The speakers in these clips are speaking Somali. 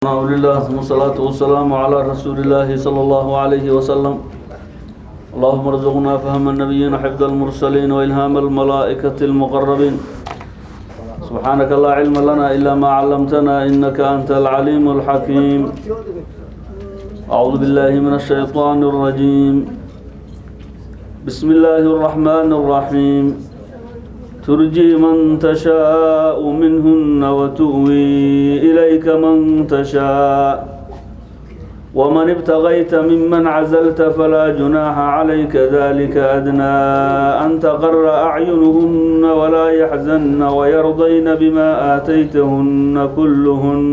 الحمد لله والصلاة والسلام على رسول الله صلى الله عليه وسلم اللهم ارزقنا فهم النبيين حفظ المرسلين وإلهام الملائكة المقربين سبحانك لا علم لنا إلا ما علمتنا إنك أنت العليم الحكيم أعوذ بالله من الشيطان الرجيم بسم الله الرحمن الرحيم ترجي من تشاء منهن وتؤوي إليك من تشاء ومن ابتغيت ممن عزلت فلا جناح عليك ذلك أدنى أن تقر أعينهن ولا يحزن ويرضين بما آتيتهن كلهن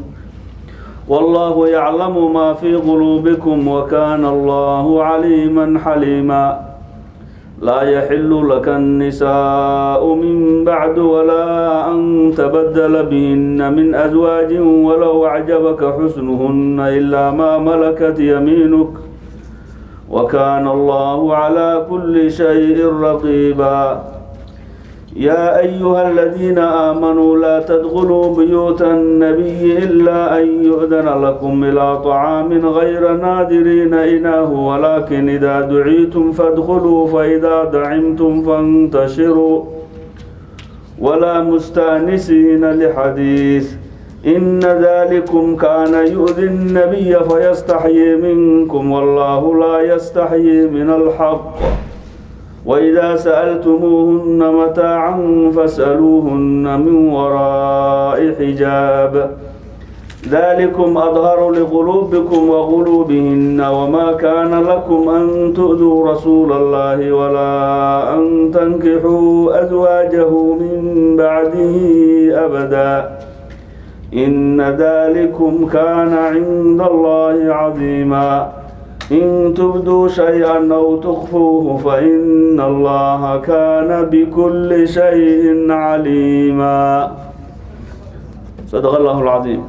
والله يعلم ما في قلوبكم وكان الله عليما حليما لا يحل لك النساء من بعد ولا أن تبدل بهن من أزواج ولو أعجبك حسنهن إلا ما ملكت يمينك وكان الله على كل شيء رقيبا يا أيها الذين آمنوا لا تدخلوا بيوت النبي إلا أن يؤذن لكم إلى طعام غير نادرين إناه ولكن إذا دعيتم فادخلوا فإذا دعمتم فانتشروا ولا مستأنسين لحديث إن ذلكم كان يؤذي النبي فيستحيي منكم والله لا يستحيي من الحق وإذا سألتموهن متاعا فاسألوهن من وراء حجاب ذلكم أظهر لقلوبكم وقلوبهن وما كان لكم أن تؤذوا رسول الله ولا أن تنكحوا أزواجه من بعده أبدا إن ذلكم كان عند الله عظيما إن تبدوا شيئا أو تخفوه فإن الله كان بكل شيء عليما صدق الله العظيم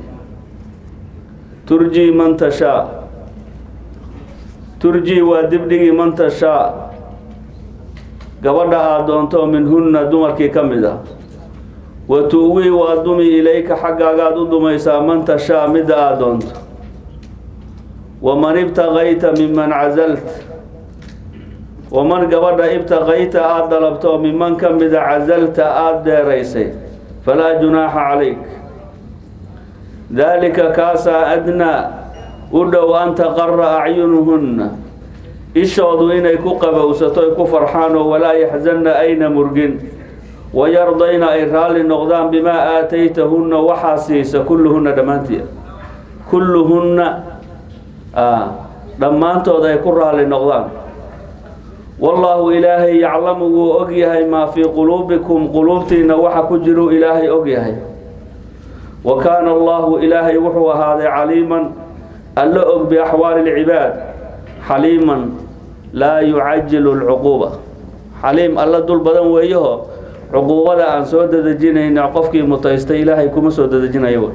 ترجي من تشاء ترجي ودبدي من تشاء gabadha aad doonto minhunna dumarkii ka mid a wa tu'wii waa dumi ilayka xaggaagaad u dumaysaa man tashaa midda aad doonto waman ibtaqayta miman cazalt waman gabadha ibtaqayta aada dalabto miman ka mida casalta aada deeraysay falaa junaaxa calayk daalika kaasaa adnaa u dhow an taqara acyunuhunna ishoodu inay ku qabowsato ay ku farxaan oo walaa yaxzanna ayna murgin wayardayna ay raalli noqdaan bimaa aataytahunna waxaa siisa kulluhunna dhammaantii kulluhunna dhammaantood ay ku raalli noqdaan wallaahu ilaahay yaclamu wuu og yahay maa fii quluubikum quluubtiina waxa ku jiru ilaahay og yahay wa kaana allahu ilaahay wuxuu ahaaday caliiman alla og biaxwaali lcibaad xaliiman laa yucajilu lcuquuba xaliim alla dul badan weeyaho cuquubada aan soo dadejinayna qofkii mutaystay ilaahay kuma soo dadejinayo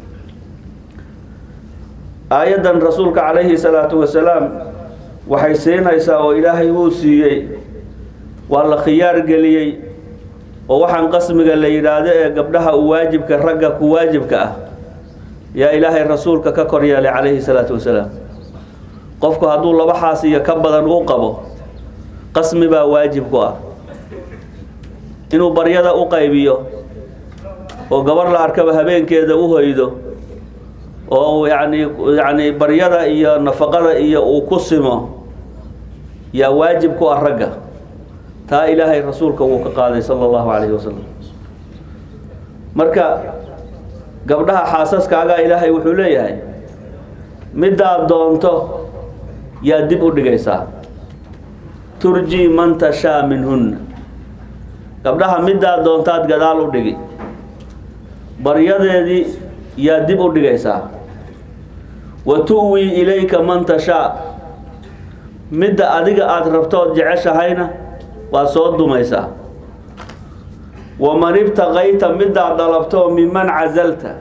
aayaddan rasuulka calayhi salaatu wasalaam waxay siinaysaa oo ilaahay uu siiyey waa la khiyaar geliyey oo waxaan qasmiga la yidhaahdo ee gabdhaha u waajibka ragga ku waajibka ah yaa ilaahay rasuulka ka kor yeelay calayhi salaatu wasalaam qofku hadduu laba xaas iyo ka badan uu qabo qasmi baa waajib ku ah inuu baryada u qaybiyo oo gabar la arkaba habeenkeeda u hoydo oo yani yani baryada iyo nafaqada iyo uu ku simo yaa waajib ku ah ragga taa ilaahay rasuulka wuu ka qaaday sala allahu calayhi wasalam marka gabdhaha xaasaskaagaa ilaahay wuxuu leeyahay middaad doonto yaa dib u dhigaysaa turji man tashaa minhunna gabdhaha middaad doontaad gadaal u dhigi baryadeedii yaa dib u dhigaysaa wa tu'wii ilayka man tashaa midda adiga aada rabtood jeceshahayna waad soo dumaysaa waman ibtaqayta middaad dalabtoo miman casalta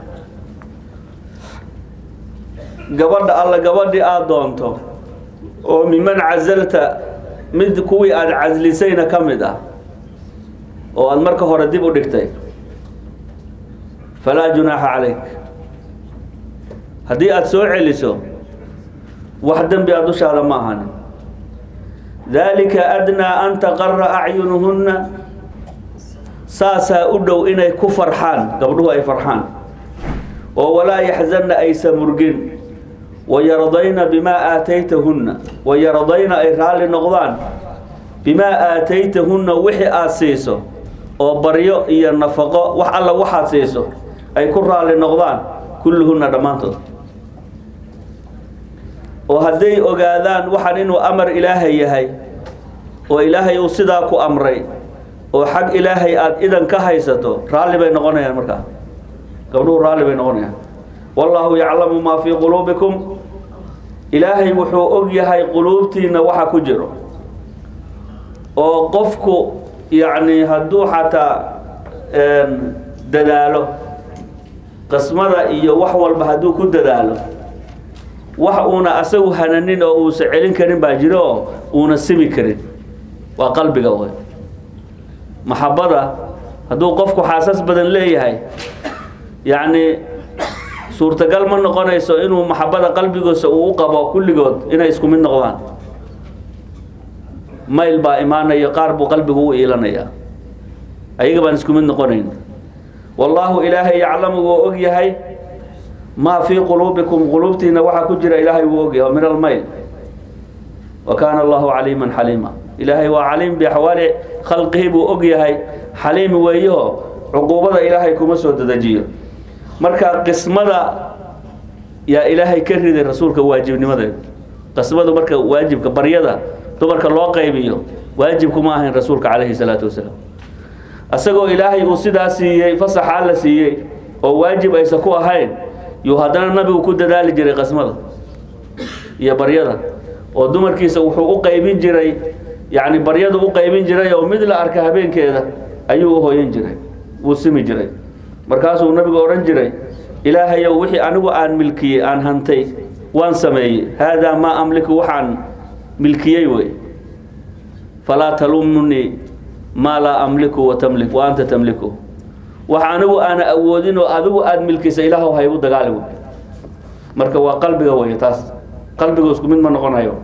gabadha alla gabadhii aada doonto oo miman casalta mid kuwii aada caslisayna ka mid ah oo aada marka hore dib u dhigtay falaa junaaxa calayk haddii aada soo celiso wax dembi a dushaada ma ahanin daalika adnaa an taqara acyunuhunna saasaa u dhow inay ku farxaan gabdhuhu ay farxaan oo walaa yaxzanna aysa murgin wayardayna bimaa aataytahunna wayardayna ay raalli noqdaan bimaa aataytahunna wixii aada siiso oo baryo iyo nafaqo wax alla waxaad siiso ay ku raalli noqdaan kulluhunna dhammaantood oo hadday ogaadaan waxaan inuu amar ilaahay yahay oo ilaahay uu sidaa ku amray oo xag ilaahay aada idan ka haysato raalli bay noqonayaan markaa gabdhuhu raalli bay noqonayaan wallaahu yaclamu maa fii quluubikum ilaahay wuxuu og yahay quluubtiina waxa ku jiro oo qofku yacni hadduu xataa dadaalo qismada iyo wax walba hadduu ku dadaalo wax uuna asagu hananin oo uusa celin karin baa jiro oo uuna simi karin waa qalbiga way maxabada hadduu qofku xaasas badan leeyahay yacni suurtagal ma noqonayso inuu maxabada qalbigiisa uu u qabo kulligood inay isku mid noqdaan mayl baa imaanaya qaar buu qalbigu u iilanayaa ayaga baan isku mid noqonayn wallaahu ilaahay yaclamu wuu og yahay maa fii quluubikum quluubtiina waxaa ku jira ilaahay wuu og yahay min almayl wa kaana allahu caliiman xaliima ilaahay waa caliim biaxwaali khalqihi buu og yahay xaliim weeyaho cuquubada ilaahay kuma soo dedejiyo marka qismada yaa ilaahay ka riday rasuulka waajibnimadeeda qismadu marka waajibka baryada dumarka loo qaybiyo waajibkuma ahayn rasuulka calayhi salaatu wasalaam isagoo ilaahay uu sidaa siiyey fasaxaa la siiyey oo waajib aysa ku ahayn yuu haddana nabigu ku dadaali jiray qismada iyo baryada oo dumarkiisa wuxuu u qaybin jiray yacni baryadu u qaybin jiray oo mid la arka habeenkeeda ayuu u hoyan jiray wuu simi jiray markaasuu nabigu odhan jiray ilaahayow wixii anigu aan milkiyey aan hantay waan sameeyey haadaa maa amliku waxaan milkiyey wey falaa talumunii maa laa amliku wa tamlik wa anta tamliku wax anigu aana awoodin oo adigu aada milkisa ilaahw haygu dagaali wey marka waa qalbiga wey taas qalbigu isku mid ma noqonayo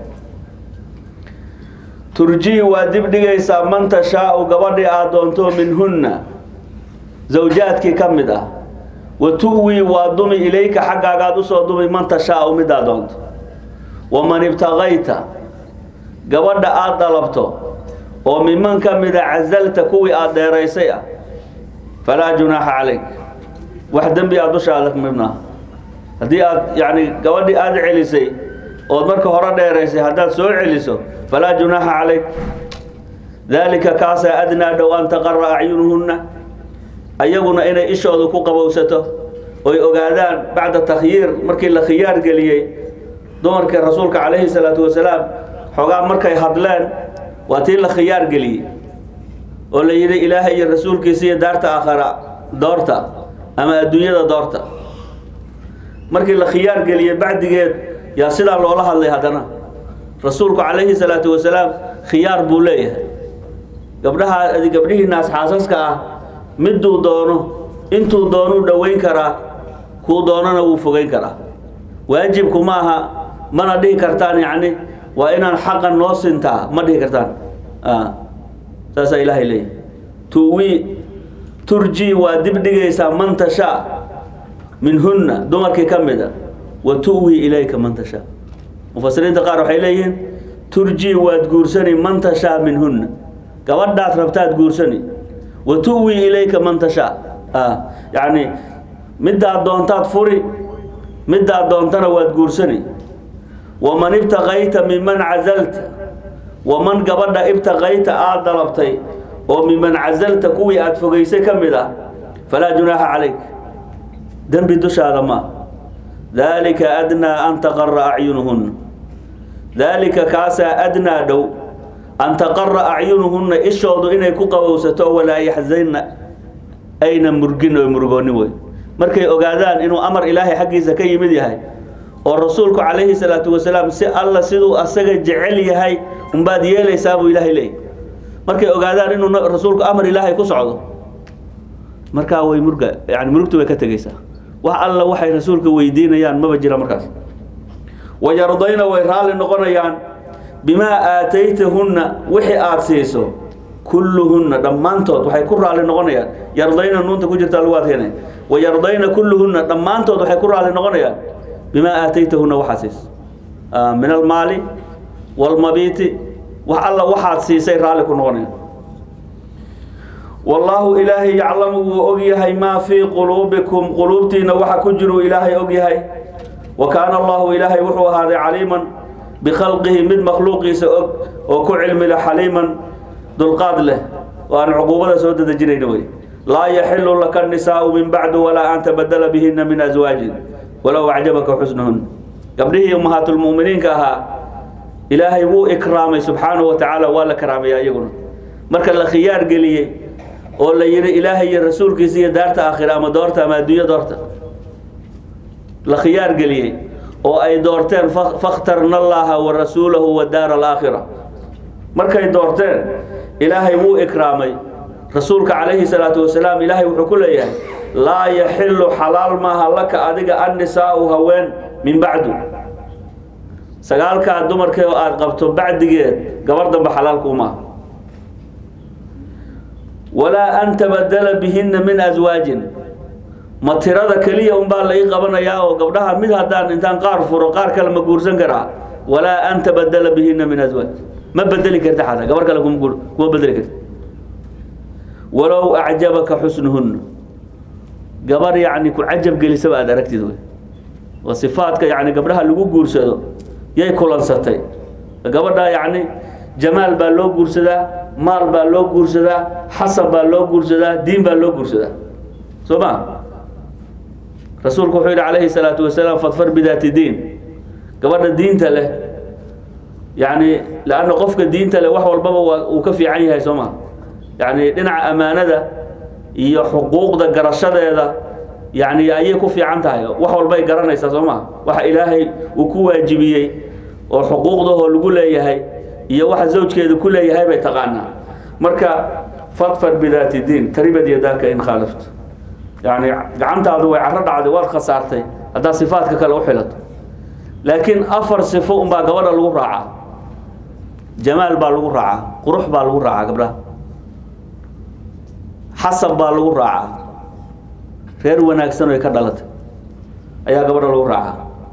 turjii waa dib dhigaysaa man tashaau gabadhii aad doonto minhunna zawjaadkii ka mid ah wa tu'wii waa dumi ilayka xaggaagaad usoo dumi man tashaau midaa doonto waman ibtaqayta gabadha aada dalabto oo miman ka mida casalta kuwii aada dheeraysay ah falaa junaaxa calayk wax dembi aad dushaada midnaa haddii aad yacni gabadhii aada celisay ood marka hore dheeraysay haddaad soo celiso falaa junaaxa calayk daalika kaasaa adnaa dhow an taqara acyunuhunna ayaguna inay ishoodu ku qabowsato oy ogaadaan bacda takhyiir markii la khiyaar geliyey dumarkii rasuulka calayhi salaatu wasalaam xoogaa markay hadleen waa tii la khiyaar geliyey oo la yidhi ilaahay iyo rasuulkiisa iyo daarta aakhara doorta ama adduunyada doorta markii la khiyaar geliyey bacdigeed yaa sidaa loola hadlay haddana rasuulku calayhi salaatu wasalaam khiyaar buu leeyahay gabdhaha gabdhihiinaas xaasaska ah miduu doono intuu doonuu dhoweyn karaa kuu doonana wuu fogeyn karaa waajibku ma aha mana dhihi kartaan yacni waa inaan xaqan noo sintaa ma dhihi kartaan saasaa ilaahay leeyahy tuwii turjii waa dib dhigaysaa man tashaa minhunna dumarkii ka mid a wa tu'wii ilayka man tashaa mufasiriinta qaar waxay leeyihiin turjii waad guursani man tashaa minhunna gabadhaad rabtaad guursani wa tu'wii ilayka man tashaa yacni middaad doontaad furi middaad doontana waad guursani waman ibtaqayta miman casalta waman gabadha ibtaqayta aada dalabtay oo miman casalta kuwii aada fogaysay ka mid ah falaa junaaxa calayk dembi dushaada ma daalika adnaa an taqara acyunuhunna daalika kaasaa adnaa dhow an taqara acyunuhunna ishoodu inay ku qabowsato walaa yaxzanna ayna murgin oo murgoonni wey markay ogaadaan inuu amar ilaahay xaggiisa ka yimid yahay oo rasuulku calayhi salaatu wasalaam si alla siduu asaga jecel yahay unbaad yeelaysaa buu ilaahay leeyay markay ogaadaan inuu rasuulku amar ilaahay ku socdo markaa way murga yani murugtu way ka tegeysaa wax alla waxay rasuulka weydiinayaan maba jira markaas wayardayna way raalli noqonayaan bimaa aataytahunna wixii aada siiso kulluhunna dhammaantood waxay ku raalli noqonayaan yardayna nuunta ku jirtaa lagu adkeynaya wayardayna kulluhunna dhammaantood waxay ku raalli noqonayaan bimaa aataytahunna waxaad siiso min almaali walmabiiti wax alla waxaad siisay raalli ku noqonayaan wallaahu ilaahay yaclamu wuu og yahay maa fii quluubikum quluubtiina waxa ku jiruu ilaahay og yahay wa kaana allahu ilaahay wuxuu ahaaday caliiman bikhalqihi mid makhluuqiisa og oo ku cilmile xaliiman dulqaad leh oo aan cuquubada soo dadejinayna wey laa yaxilu laka nisaau min bacdu walaa an tabadala bihina min aswaajin walow acjabaka xusnuhun gabdhihii ummahaatulmu'miniinka ahaa ilaahay wuu ikraamay subxaanahu wa tacaala waa la karaamaya iyaguna marka la khiyaar geliyey oo la yidhi ilaahay iyo rasuulkiisa iyo daarta aakhira ama doorta ama adduunya doorta la khiyaar geliyey oo ay doorteen fakhtarna allaha wa rasuulahu wa daara alaakhira markay doorteen ilaahay wuu ikraamay rasuulka calayhi salaatu wasalaam ilaahay wuxuu ku leeyahay laa yaxilu xalaal maaha laka adiga annisaau haween min bacdu sagaalkaa dumarkee oo aada qabto bacdigeed gabar damba xalaalkuu maaha walaa an tabadala bihina min aswaajin ma tirada keliya unbaa la ii qabanayaa oo gabdhaha mid haddaan intaan qaar furo qaar kale ma guursan karaa walaa an tabadala bihina min aswaaj ma bedeli karta xataa gabar kale kuma guur kuma bedeli karta walow acjabaka xusnuhunna gabar yacni ku cajab gelisaba aada aragtid wey oo sifaadka yacni gabdhaha lagu guursado yay kulansatay gabadha yacni jamaal baa loo guursadaa maal baa loo guursadaa xasab baa loo guursadaa diin baa loo guursadaa soo ma rasuulku wuxuu yidhi calayhi salaatu wasalaam fadfar bidaati diin gabadha diinta leh yacni leanna qofka diinta leh wax walbaba waa uu ka fiican yahay soo ma yacni dhinaca ammaanada iyo xuquuqda garashadeeda yacni ayay ku fiican tahay wax walbay garanaysaa soo ma waxa ilaahay uu ku waajibiyey oo xuquuqdahoo lagu leeyahay iyo waxa zawjkeedu ku leeyahay bay taqaanaa marka fadfar bidaati diin taribad yadaaka in khaalafto yacni gacantaadu way caro dhacday waad khasaartay haddaad sifaadka kale u xilato laakiin afar sifo unbaa gabadha lagu raacaa jamaal baa lagu raacaa qurux baa lagu raacaa gabdhaha xasab baa lagu raacaa reer wanaagsan oy ka dhalatay ayaa gabadha lagu raacaa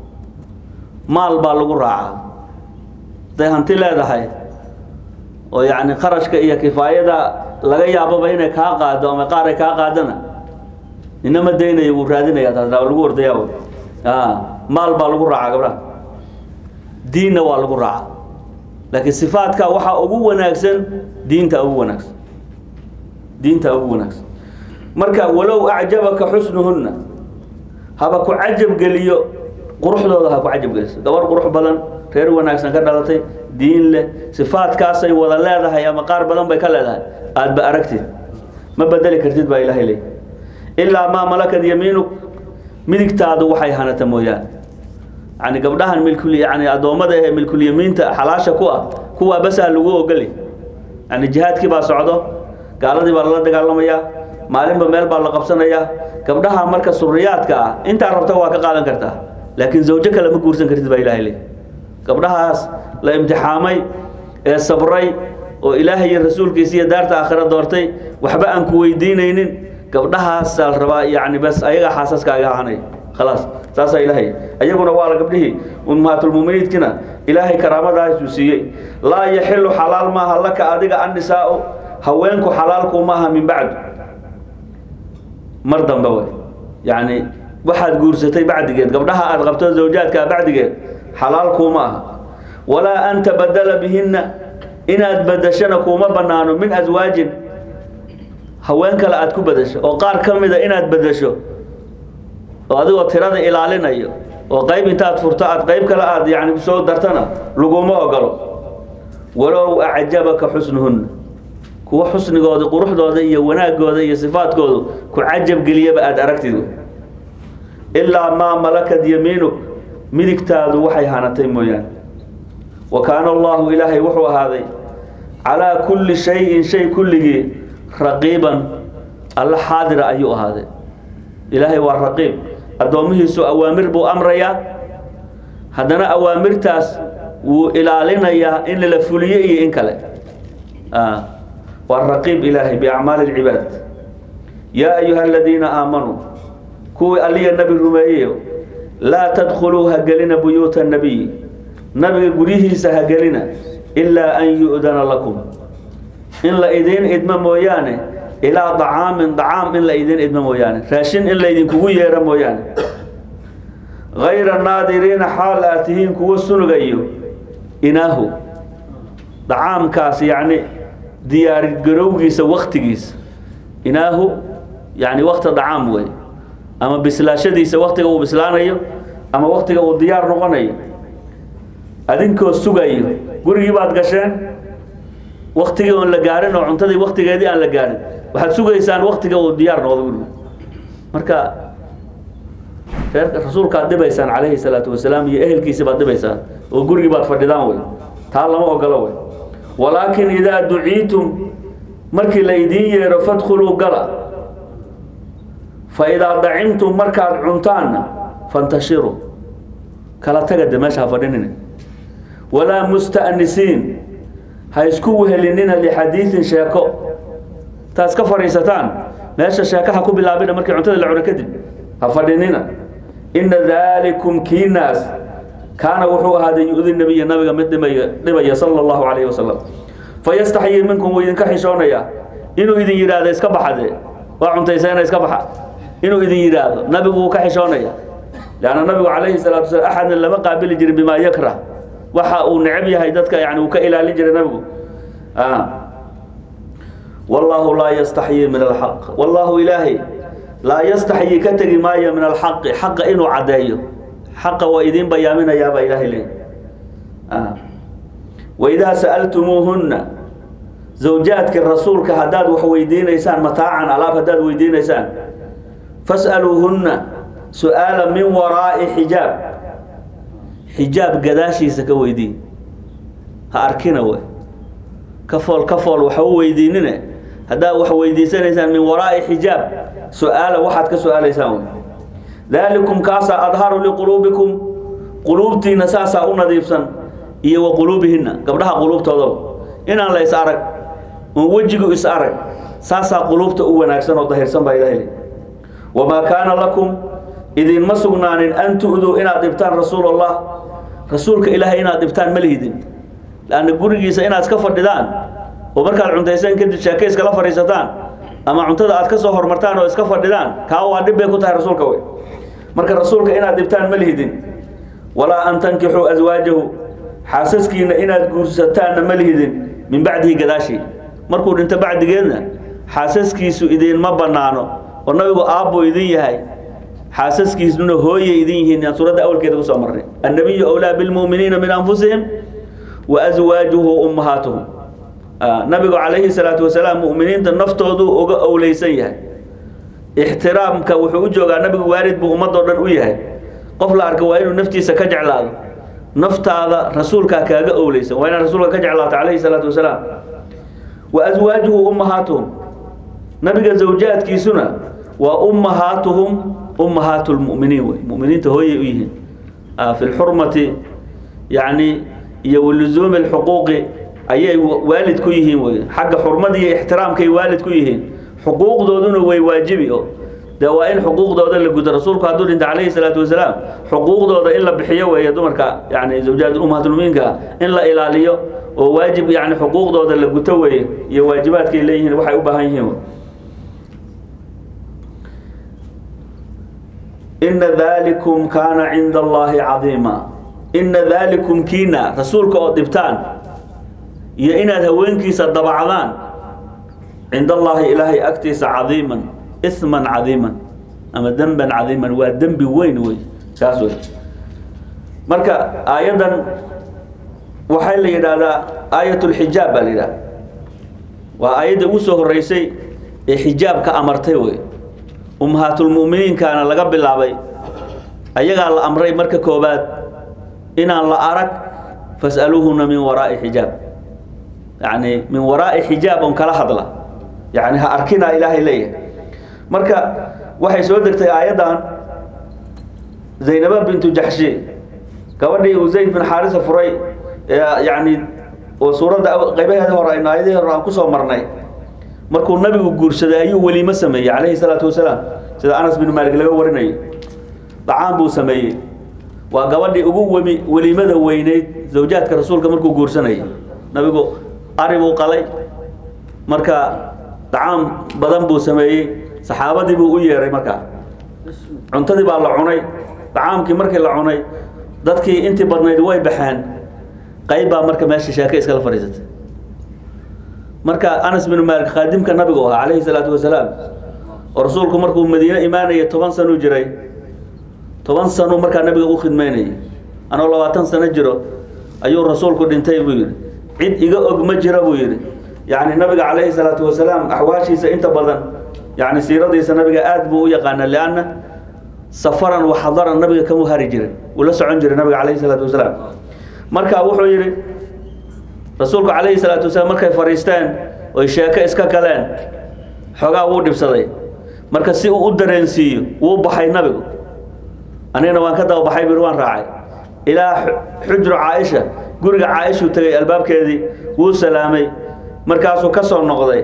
maal baa lagu raacaa hadday hanti leedahay oo yacni qarashka iyo kifaayada laga yaababa inay kaa qaado ama qaar ay kaa qaadana nina ma daynayo wuu raadinaya taas waa lagu ordayaa a maal baa lagu raacaa gabdhaha diinna waa lagu raacaa laakiin sifaadka waxaa ugu wanaagsan diinta ugu wanaagsan diinta ugu wanaagsan marka walow acjabaka xusnuhunna haba ku cajab geliyo quruxdooda ha ku cajab geliso gabar qurux badan reer wanaagsan ka dhalatay diin leh sifaadkaasay wada leedahay ama qaar badan bay ka leedahay aadba aragtid ma bedeli kartid baa ilaahay leey ilaa maa malakad yamiinuk midigtaadu waxay hanata mooyaane yani gabdhahan milkul yani addoommada ee milkulyamiinta xalaasha ku ah kuwaa basaa lagu ogolay yani jihaadkii baa socdo gaaladii baa lala dagaalamayaa maalinba meel baa la qabsanayaa gabdhaha marka suriyaadka ah intaa rabta waa ka qaadan kartaa laakiin zawjo kale ma guursan kartid baa ilahay leey gabdhahaas la imtixaamay ee sabray oo ilaahay iyo rasuulkiisa iyo daarta aakhira doortay waxba aan ku weydiinaynin gabdhahaasaa la rabaa yani bas ayagaa xaasaskaaga ahanay khalaas saasaa ilaahay ayaguna waa la gabdhihii ummahaatulmuminiidkina ilaahay karaamadaasuu siiyey laa yaxilu xalaal maaha laka adiga annisaau haweenku xalaalku maaha min bacdu mar dambe wey yacni waxaad guursatay bacdigeed gabdhaha aad qabto zawjaadkaa bacdigeed xalaal kuuma aha walaa an tabadala bihinna inaad badashana kuuma banaano min aswaajin haween kale aad ku badasho oo qaar ka mida inaad badasho oo adigoo tirada ilaalinayo oo qayb intaad furto aad qayb kale aad yani soo dartana laguma ogolo walow acjabaka xusnuhunna kuwa xusnigooda quruxdooda iyo wanaagooda iyo sifaadkoodu ku cajab geliyaba aada aragtid ilaa maa malakad yamiinuk midigtaadu waxay hanatay mooyaane wa kaana allahu ilaahay wuxuu ahaaday calaa kulli shayin shay kulligii raqiiban alla xaadira ayuu ahaaday ilaahay waa raqiib addoomihiisu awaamir buu amrayaa haddana awaamirtaas wuu ilaalinayaa in la fuliyo iyo in kale waa raqiib ilaahay biacmaali اlcibaad yaa ayuha aladiina aamanuu kuwii alliya nabi rumeeyeyo laa tadkhuluu ha gelina buyuuta nabiy nabiga guryihiisa ha gelina ilaa an yu'dana lakum in la idiin idmo mooyaane ilaa dacaamin dacaam in la idiin idmo mooyaane raashin in laydinkugu yeero mooyaane hayra naadiriina xaal aad tihiin kuwa sunugayo inaahu dacaamkaas yacni diyaargarowgiisa waktigiisa inaahu yani wakta dacaam wey ama bislaashadiisa waktiga uu bislaanayo ama waktiga uu diyaar noqonayo adinkoo sugayo gurigii baad gasheen waktigii oon la gaarin oo cuntadii waktigeedii aan la gaarin waxaad sugaysaan waktiga uu diyaar noqdo gurigu marka reerka rasuulkaad dhibaysaan calayhi salaatu wasalaam iyo ehelkiisi baad dhibaysaan oo gurigii baad fadhidaan wey taa lama ogolo wey walaakin idaa duciitum markii la idiin yeero fadkhuluu gala fa idaa dacimtum markaad cuntaanna fantashiruu kala taga de meesha ha fadhinina walaa musta'nisiin ha isku wehelinina lixadiidin sheeko taas ka fadhiisataan meesha sheekaha ku bilaabina markii cuntada la cuno kadib ha fadhinina ina daalikum kiinaas kaana wuxuu ahaaday yu-di nabiya nabiga mid dhimaya dhibaya sala allahu calayhi wasalam fayastaxyii minkum wuu idinka xishoonayaa inuu idin yidhaahdo iska baxade waa cuntayseena iska baxa inuu idin yidhaahdo nabigu wuu ka xishoonaya leanna nabigu calayhi salaatu wasalaam axadna lama qaabili jirin bimaa yakrah waxa uu necab yahay dadka yani uu ka ilaalin jiray nabigu wallaahu laa yastaxyii min alxaq wallaahu ilaahay laa yastaxyii ka tegi maayo min alxaqi xaqa inuu caddeeyo xaqa waa idiin bayaaminayaabaa ilaahay leey waidaa sa'altumuuhunna zawjaadka rasuulka haddaad wax weydiinaysaan mataacan alaab haddaad weydiinaysaan fas'aluuhunna su-aala min waraa'i xijaab xijaab gadaashiisa ka weydiin ha arkina wey ka fool ka fool waxa u weydiinine haddaad wax weydiisanaysaan min waraa'i xijaab su-aala waxaad ka su-aalaysaan wey daalikum kaasaa adharu liquluubikum quluubtiina saasaa u nadiifsan iyo wa quluubihinna gabdhaha quluubtoodaba inaan la is arag oon wejigu is arag saasaa quluubta u wanaagsan oo dahirsan baa ilahay le wamaa kaana lakum idinma sugnaanin an tu'duu inaad dhibtaan rasuul allah rasuulka ilaahay inaad dhibtaan ma lihidin lanna gurigiisa inaad iska fadhidaan oo markaad cuntayseen kadib sheeke iskala fadhiisataan ama cuntada aad ka soo hormartaan oo iska fadhidaan kaa waa dhib bay ku tahay rasuulka wey marka rasuulka inaad dhibtaan ma lihidin walaa an tankixuu aswaajahu xaasaskiina inaad guursataanna ma lihidin min bacdihi gadaashii markuu dhinto bacdigeedna xaasaskiisu idinma bannaano oo nabigu aabbuu idin yahay xaasaskiisnuna hooyay idin yihiin aan suuradda awalkeeda kusoo marnay annabiyu awlaa bilmu'miniina min anfusihim wa aswaajuhu ummahaatuhum nabigu calayhi salaatu wasalaam mu'miniinta naftoodu uga owleysan yahay ixtiraamka wuxuu u joogaa nabigu waalid buu ummadoo dhan u yahay qof la arka waa inuu naftiisa ka jeclaado naftaada rasuulkaa kaaga owleysan waa inaad rasuulka ka jeclaato calayhi salaatu wasalaam wa aswaajuhu ummahaatuhum nabiga zawjaadkiisuna waa ummahaatuhum ummahaatu lmu'miniin wey mu'miniinta hooyay u yihiin fi lxurmati yacni iyo waluzuumi alxuquuqi ayay waalid ku yihiin wey xagga xurmada iyo ixtiraamkay waalid ku yihiin xuquuqdooduna way waajibi o dee waa in xuquuqdooda la gudo rasuulku hadduu dhinta calayhi salaatu wasalaam xuquuqdooda in la bixiyo weeye dumarka yani zawjaad ummahatulmuminka in la ilaaliyo oo waajib yani xuquuqdooda la guto weeye iyo waajibaadkay leeyihiin waxay u baahan yihiin ina dalikum kaana cinda allahi cadiima ina dalikum kiina rasuulka oo dhibtaan iyo inaad haweenkiisa dabacdaan cinda allaahi ilaahay agtiisa cadiiman isman cadiiman ama demban cadiiman waa dembi weyn wey saas wey marka aayaddan waxaa la yidhaahdaa aayat lxijaab baa la yidhahda waa aayadda ugu soo horeysay ee xijaabka amartay wey ummahaatulmu'miniinkaana laga bilaabay ayagaa la amray marka koobaad inaan la arag fas'aluuhuna min waraa'i xijaab yacni min waraa'i xijaab on kala hadla yacni ha arkinaa ilaahay leeyahay marka waxay soo degtay aayaddan zaynaba bintu jaxshi gabadhii uu zayd bin xaarisa furay ee yacni oo suuradda qaybaheeda hore aynu aayadihii hore aan kusoo marnay markuu nabigu guursaday ayuu weliimo sameeyey calayhi salaatu wasalaam sida anas bin maalik laga warinayo dacaan buu sameeyey waa gabadhii ugu wemi weliimada weyneyd zawjaadka rasuulka markuu guursanayay nabigu ari buu qalay marka dacaan badan buu sameeyey saxaabadii buu u yeeray markaa cuntadii baa la cunay dacaamkii markii la cunay dadkii intii badnayd way baxeen qayb baa marka meesha sheeke iskala fadhiisatay marka anas bin maalik khaadimka nabigu ahaa calayhi salaatu wasalaam oo rasuulku markuu madiine imaanayay toban sanuu jiray toban sanuu markaa nabiga u khidmaynayay anoo labaatan sano jiro ayuu rasuulku dhintay buu yidhi cid iga og ma jira buu yidhi yacni nabiga calayhi salaatu wasalaam axwaashiisa inta badan yacni siiradiisa nabiga aad buu u yaqaana lianna safaran wa xadaran nabiga kamu hari jirin uu la socon jiray nabiga calayhi salaatu wasalaam marka wuxuu yidhi rasuulku calayhi salaatu wasalaam markay fadhiisteen oy sheeko iska galeen xoogaa wuu dhibsaday marka si uu u dareensiiyo wuu baxay nabigu anigana waan ka daba baxay bir waan raacay ilaa xujru caaisha guriga caaishuu tegay albaabkeedii wuu salaamay markaasuu ka soo noqday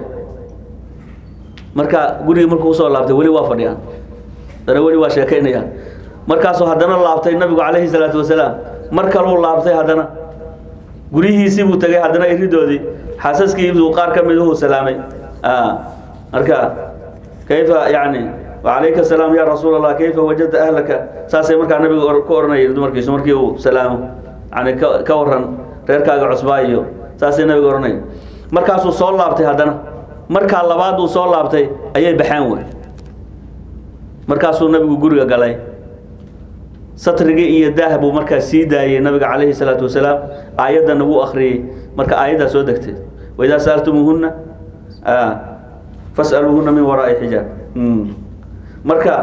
marka gurigii markuu usoo laabtay weli waa fadhiyaan haddana weli waa sheekaynayaan markaasuu haddana laabtay nabigu calayhi salaatu wasalaam mar kaluu laabtay haddana guryihiisii buu tegay haddana iridoodii xaasaskiibuu qaar ka miduhu salaamay marka kayfa yani wacalayka asalaam ya rasuul allah kayfa wajadta ahlaka saasay markaa nabigu ku ohanayeen dumarkiisu markii uu salaamo yani ka ka waran reerkaaga cusbaa iyo saasay nabigu ohanay markaasuu soo laabtay haddana markaa labaad uu soo laabtay ayay baxeen wey markaasuu nabigu guriga galay satrigii iyo daah buu markaa sii daayey nabiga calayhi salaatu wasalaam aayaddana wuu akhriyey marka aayaddaa soo degtay waidaa sa'altumuuhunna fas'aluuhunna min waraa'i xijaab marka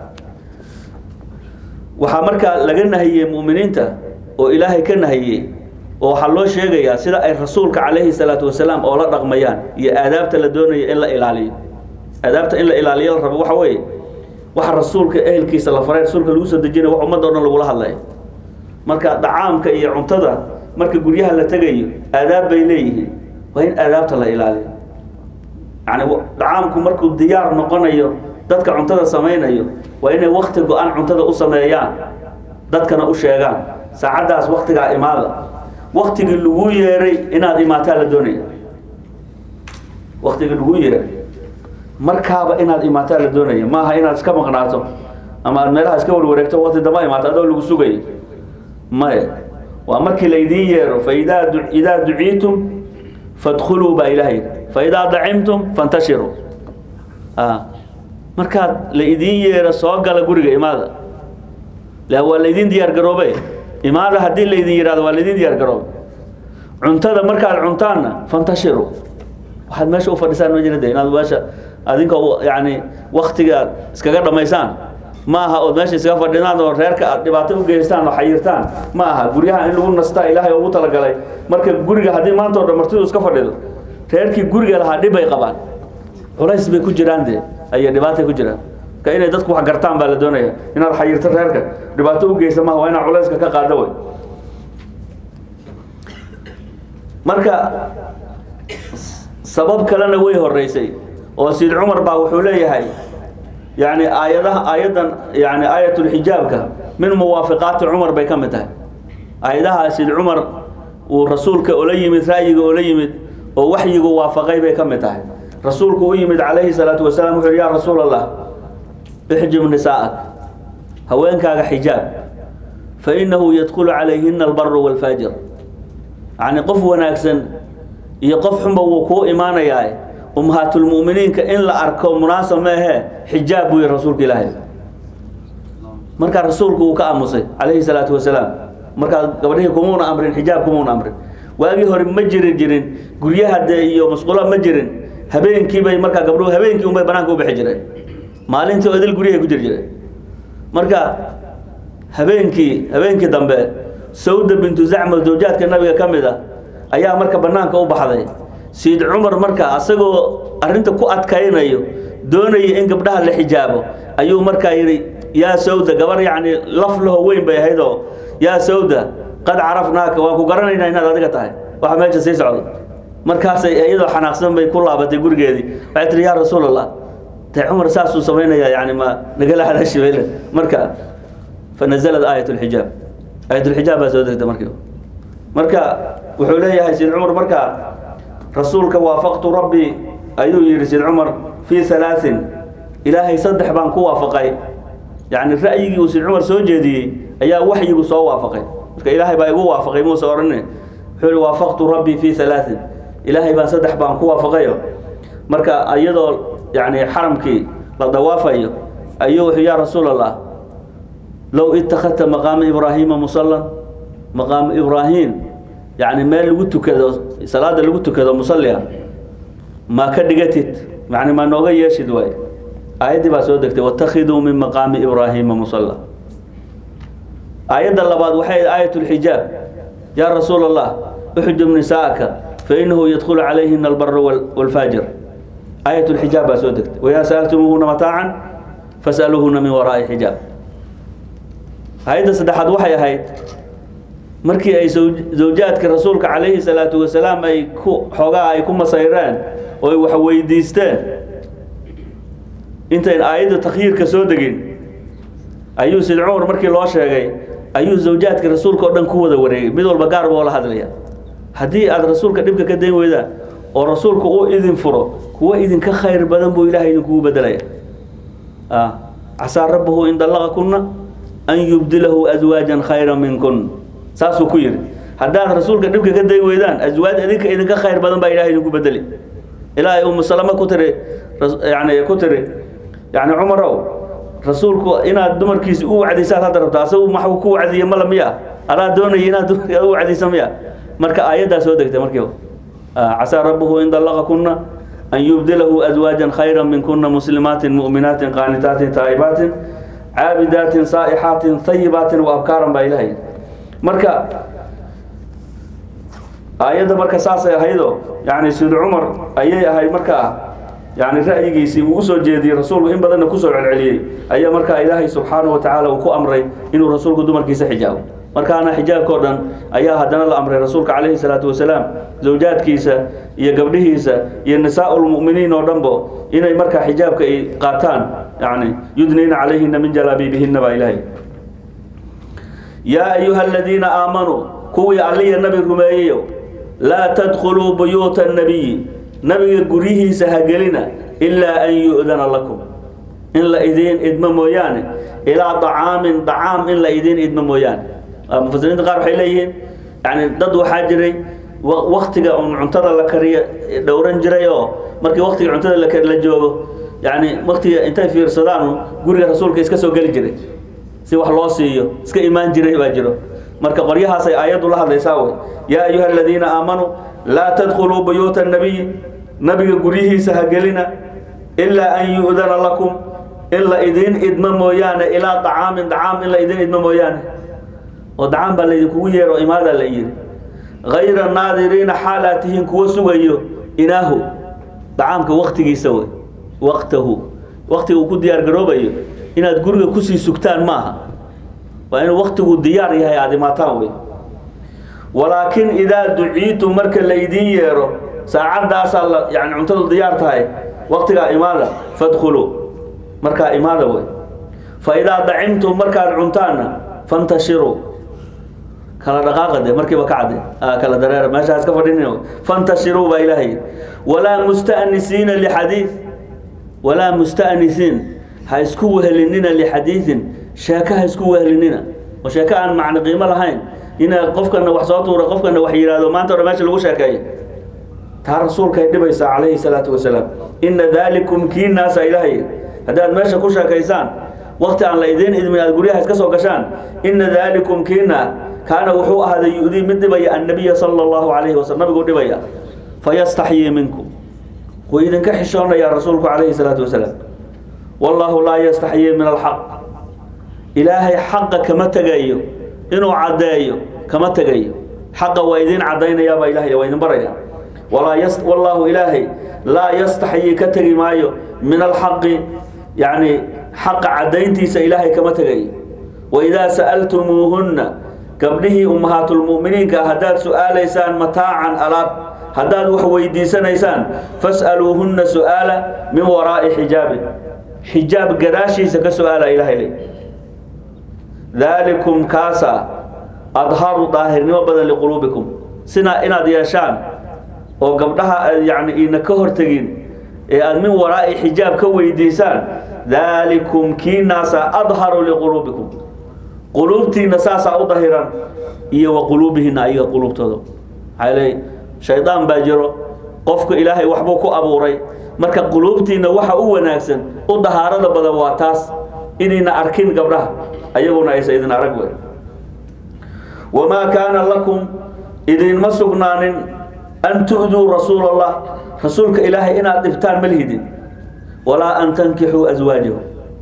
waxaa markaa laga nahiyey mu'miniinta oo ilaahay ka nahiyey oo waxaa loo sheegayaa sida ay rasuulka calayhi salaatu wasalaam oo la dhaqmayaan iyo aadaabta la doonayo in la ilaaliyo aadaabta in la ilaaliyo la rabo waxa weeye waxa rasuulka ehelkiisa la faray rasuulka lagu soo dejinaya wax ummadda o dhan lagula hadlaya marka dacaamka iyo cuntada marka guryaha la tegayo aadaab bay leeyihiin waa in aadaabta la ilaaliyo yani dacaamku markuu diyaar noqonayo dadka cuntada samaynayo waa inay wakti go-an cuntada u sameeyaan dadkana u sheegaan saacaddaas waktigaa imaada waktigii lagu yeeray inaad imaataa la doonaya waktigii lagu yeeray markaaba inaad imaataa la doonaya maaha inaad iska maqnaato ama aad meelaha iska warwareegto wakti damba imaato adoo lagu sugayo maya waa markii laydiin yeero faidaa idaa duciitum fadkhuluu baa ilaha yidhi faidaa dacimtum fantashiruu markaad la idiin yeero soo gala guriga imaada la waa laydin diyaar garoobe imaada haddii laydin yihahdo waa laydin diyaar garoobe cuntada markaad cuntaanna fantashiru waxaad meesha u fadhisaan ma jirade inaad meesha adinkoo yani waktiga iskaga dhamaysaan ma aha ood meesha iskaga fadhinaan oo reerka aad dhibaato u geystaan oo xayirtaan ma aha guryaha in lagu nastaa ilaahay ugu talagalay marka guriga haddii maanta o dhan martidu iska fadhido reerkii guriga lahaa dhib bay qabaan culays bay ku jiraan dee ayay dhibaatay ku jiraan ka inay dadku wax gartaan baa la doonaya inaad xayirto reerka dhibaato u geysa maha waa inaad culayska ka qaado wey marka sabab kalena way horeysay oo sid cumar baa wuxuu leeyahay yani aayadaha aayaddan yani aayatulxijaabka min muwaafiqaati cumar bay ka mid tahay aayadaha sid cumar uu rasuulka ola yimid ra'yiga ola yimid oo waxyigu waafaqay bay ka mid tahay rasuulku u yimid calayhi salaatu wasalaam wuxu yhi ya rasuul allah ixjib nisaa'ak haweenkaaga xijaab fa innahu yadkhulu calayhina albaru waalfaajir yacni qof wanaagsan iyo qof xunba wuu kuu imaanayaa ummahaatulmu'miniinka in la arko munaasab meehe xijaab buu yihi rasuulka ilaahay markaa rasuulku uu ka aamusay calayhi salaatu wasalaam markaa gabadhihii kumuuna amrin xijaab kumuuna amrin waagii hore ma jiri jirin guryaha dee iyo masquula ma jirin habeenkii bay markaa gabdhuhu habeenkii unbay banaanka u bixi jireen maalintii oo idil guryahay ku jiri jireen marka habeenkii habeenkii dambe sawda bintu zacma zawjaadka nabiga ka mid a ayaa marka banaanka u baxday sayid cumar marka asagoo arrinta ku adkaynayo doonaya in gabdhaha la xijaabo ayuu markaa yidhi yaa sawda gabar yacni laf laho weyn bay ahayd oo yaa sawda qad carafnaaka waan ku garanaynaa inaad adiga tahay waxa meesha sii socdo markaasay iyadoo xanaaqsan bay ku laabatay gurigeedii waxay tihi yaa rasuul allah dee cumar saasuu samaynayaa yani ma nagala hadashibele marka fanazalad aayat lxijaab aayat lxijaab baa soo degtay markii marka wuxuu leeyahay sid cumar marka rasuulka waafaqtu rabbi ayuu yidhi sid cumar fii halaain ilaahay saddex baan ku waafaqay yani ra'yigii uu sid cumar soo jeediyey ayaa waxyigu soo waafaqay marka ilaahay baa igu waafaqay muuse odhane wuxuu yihi waafaqtu rabbii fii halaain ilaahay baan saddex baan ku waafaqayo marka iyadoo yani xaramkii la dawaafayo ayuu wuxuu yaa rasuul allah low ittakhadta maqaama ibraahiima musallan maqaamu ibraahim yani meel lagu tukado salaada lagu tukado musallia ma ka dhigatid yani ma nooga yeeshid waay aayaddii baa soo degtay watakhiduu min maqaami ibraahiima musalla aayadda labaad waxay aayat lxijaab yaa rasuul allah uxjub nisaa'aka fainahu yadkhulu calayhina albara walfaajir aayat lxijaab baa soo degtay wayaa sa'altumuuhuna mataacan fas'aluuhuna min waraa'i xijaab aayadda saddexaad waxay ahayd markii ay zawjaadka rasuulka calayhi salaatu wasalaam ay ku xoogaa ay ku masayreen oo ay wax weydiisteen intayn aayadda takhyiirka soo degin ayuu sid cumar markii loo sheegay ayuu zawjaadka rasuulka oo dhan ku wada wareegay mid walba gaar boo la hadlaya haddii aada rasuulka dhibka ka dayn weydaan oo rasuulku uu idin furo kuwa idinka khayr badan buu ilahay idinkugu bedelaya casaa rabbahu in dallaqakunna an yubdilahu aswaajan khayra minkun saasuu ku yidhi haddaad rasuulka dhibka ka dayn weydaan aswaaj idinka idinka khayr badan baa ilahay idinku bedeli ilaahay umu salama ku tiri yani ku tiri yani cumarow rasuulku inaad dumarkiisi u wacdisaad hadda rabto asagu maxuu ku wacdiye mala miya adaa doonaya inaad dumarka u wacdisa miya marka aayaddaa soo degtay markiiba casaa rabbuhu in dallaqakunna an yubdilahu aswaajan khayra minkuna muslimaatin mu'minaatin qaanitaatin taa'ibaatin caabidaatin saa'ixaatin hayibaatin wa abkaaran baa ilahay marka aayadda marka saasay ahaydoo yani sid cumar ayay ahayd markaa yani ra'yigiisii uu usoo jeediyey rasuulku in badanna kusoo celceliyey ayaa markaa ilaahay subxaanahu watacaala uu ku amray inuu rasuulku dumarkiisa xijaabo markaana xijaabka o dhan ayaa haddana la amray rasuulka calayhi salaatu wasalaam zawjaadkiisa iyo gabdhihiisa iyo nisaa lmu'miniin oo dhanbo inay markaa xijaabka ay qaataan yani yudnayna calayhina min jalaabiibihina baa ilaahay yaa ayuha aladiina aamanuu kuwii alliya nabi rumeeyeyo laa tadkhuluu buyuuta nabiyi nabiga guryihiisa hagelina ilaa an yu'dana lakum in la idiin idmo mooyaane ilaa dacaamin dacaam in la idiin idmo mooyaane mufasiriinta qaar waxay leeyihiin yani dad waxaa jiray waktiga un cuntada la kariyo dhowran jiray oo markii waktiga cuntada la joogo yani waktiga intay fiirsadaan guriga rasuulka iska soo geli jiray si wax loo siiyo iska imaan jiray baa jiro marka qoryahaasay aayaddu la hadlaysaa wey yaa ayuha aladiina aamanuu laa tadkhuluu buyuuta nabiyi nabiga guryihiisa ha gelina ilaa an yu'dana lakum in la idiin idmo mooyaane ilaa dacaamin dacaam in la idiin idmo mooyaane oo dacaam baa laydinkugu yeero imaadaa la yidhi hayra naadiriina xaal aad tihiin kuwa sugayo inaahu dacaamka waktigiisa wey waqtahu waktiga uu ku diyaar garoobayo inaad guriga kusii sugtaan maaha waa inuu waktigu diyaar yahay aada imaataan wey walaakin idaa duciitum marka laydin yeero saacadaasaa la yani cuntadu diyaar tahay waktigaa imaada fadkhuluu markaa imaada wey fa idaa dacimtum markaad cuntaanna fantashiruu kala dhaqaaqa de markiiba ka cadde kala dareera meesha iska fadhin fantashiruu baa ilaahay walaa musta'nisiina lixadiid walaa musta'nisiin ha isku wehelinina lixadiidin sheeko ha isku wehelinina oo sheeko aan macno qiimo lahayn ina qofkana wax soo tuura qofkana wax yidhaahdo maanta hore meesha lagu sheekeeyo taa rasuulkay dhibaysaa calayhi salaatu wasalaam ina daalikum kii naasa ilaahay haddaad meesha ku sheekaysaan wakti aan la idiin idmin aad guryaha iska soo gashaan ina daalikum kiina kaana wuxuu ahaaday yu-dii mid dhibaya annabiya sala allahu calayhi wasalam nabiguu dhibaya fayastaxyii minkum wuu idinka xishoonayaa rasuulku calayhi salaatu wasalaam wallaahu laa yastaxyii min alxaq ilaahay xaqa kama tegayo inuu caddeeyo kama tegayo xaqa waa idiin caddaynayaabaa ilahay waa idin baraya walaa yas wallaahu ilaahay laa yastaxyii ka tegi maayo min alxaqi yacni xaqa caddayntiisa ilaahay kama tegayo waidaa sa'altumuuhunna gabdhihii ummahaatulmu'miniinka haddaad su'aalaysaan mataacan alaab haddaad wax weydiisanaysaan fas'aluuhunna su'aala min waraa'i xijaabin xijaab gadaashiisa ka su'aala ilahay le daalikum kaasa adharu daahirnimo badan liquluubikum sina inaad yeeshaan oo gabdhaha aad yacni iina ka hortegin ee aad min waraa'i xijaab ka weydiisaan daalikum kiinaasa adharu liquluubikum quluubtiina saasaa u dahiran iyo wa quluubihina ayaga quluubtooda maxaa leey shaydaan baa jiro qofka ilaahay waxbuu ku abuuray marka quluubtiina waxa u wanaagsan u dahaarada badan waa taas inayna arkin gabdhaha ayaguna aysa idin arag wey wamaa kaana lakum idinma sugnaanin an tu'duu rasuula allah rasuulka ilaahay inaad dhibtaan ma lihidin walaa an tankixuu aswaajahu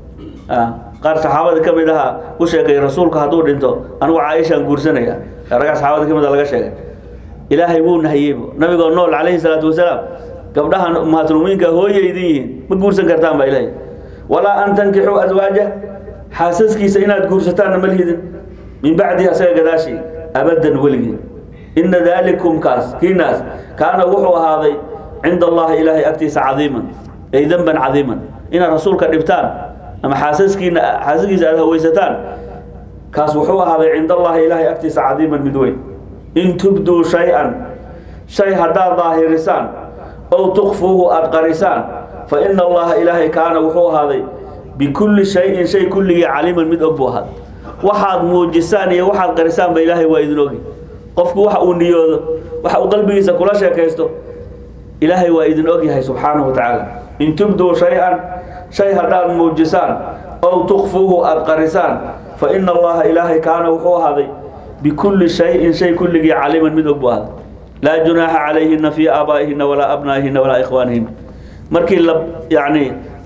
qaar saxaabada ka mid ahaa u sheegay rasuulku hadduu dhinto anugu caaishaan guursanaya raggaa saxaabada ka mid a laga sheegay ilaahay wuu nahiyeybu nabigoo nool calayhi salaatu wasalaam gabdhahan ummahatulmumiinka hooya idin yihiin ma guursan kartaan baa ilaahay walaa an tankixuu aswaaja xaasaskiisa inaad guursataanna ma lihidin min bacdihi asaga gadaashii abadan weligii ina daalikum kaas kiinaas kaana wuxuu ahaaday cinda allahi ilaahay agtiisa cadiiman ay demban cadiiman inaad rasuulka dhibtaan ama xaasaskiina xaasaskiisa aad hawaysataan kaas wuxuu ahaaday cinda allahi ilaahay agtiisa cadiiman mid weyn in tubduu shay-an shay haddaad daahirisaan ow tukfuuhu aada qarisaan fa ina allaha ilaahay kaana wuxuu ahaaday bikulli shayin shay kulligii caliiman mid og buu ahaaday waxaad muujisaan iyo waxaad qarisaanba ilaahay waa idin ogi qofku waxa uu niyoodo waxa uu qalbigiisa kula sheekaysto ilaahay waa idin ogyahay subxaanahu wa tacaala in tubduu shay-an shay haddaad muujisaan ow tukfuuhu aada qarisaan fa ina allaha ilaahay kaana wuxuu ahaaday bikulli shayin shay kulligii caliiman mid og buu ahaaday laa junaaxa calayhina fii aabaa'ihina walaa abnaa'ihina walaa ikhwaanihina markii la yacni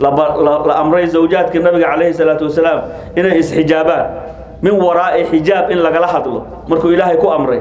la amray zawjaadka nabiga calayhi salaatu wasalaam inay isxijaabaan min waraa'i xijaab in lagala hadlo markuu ilaahay ku amray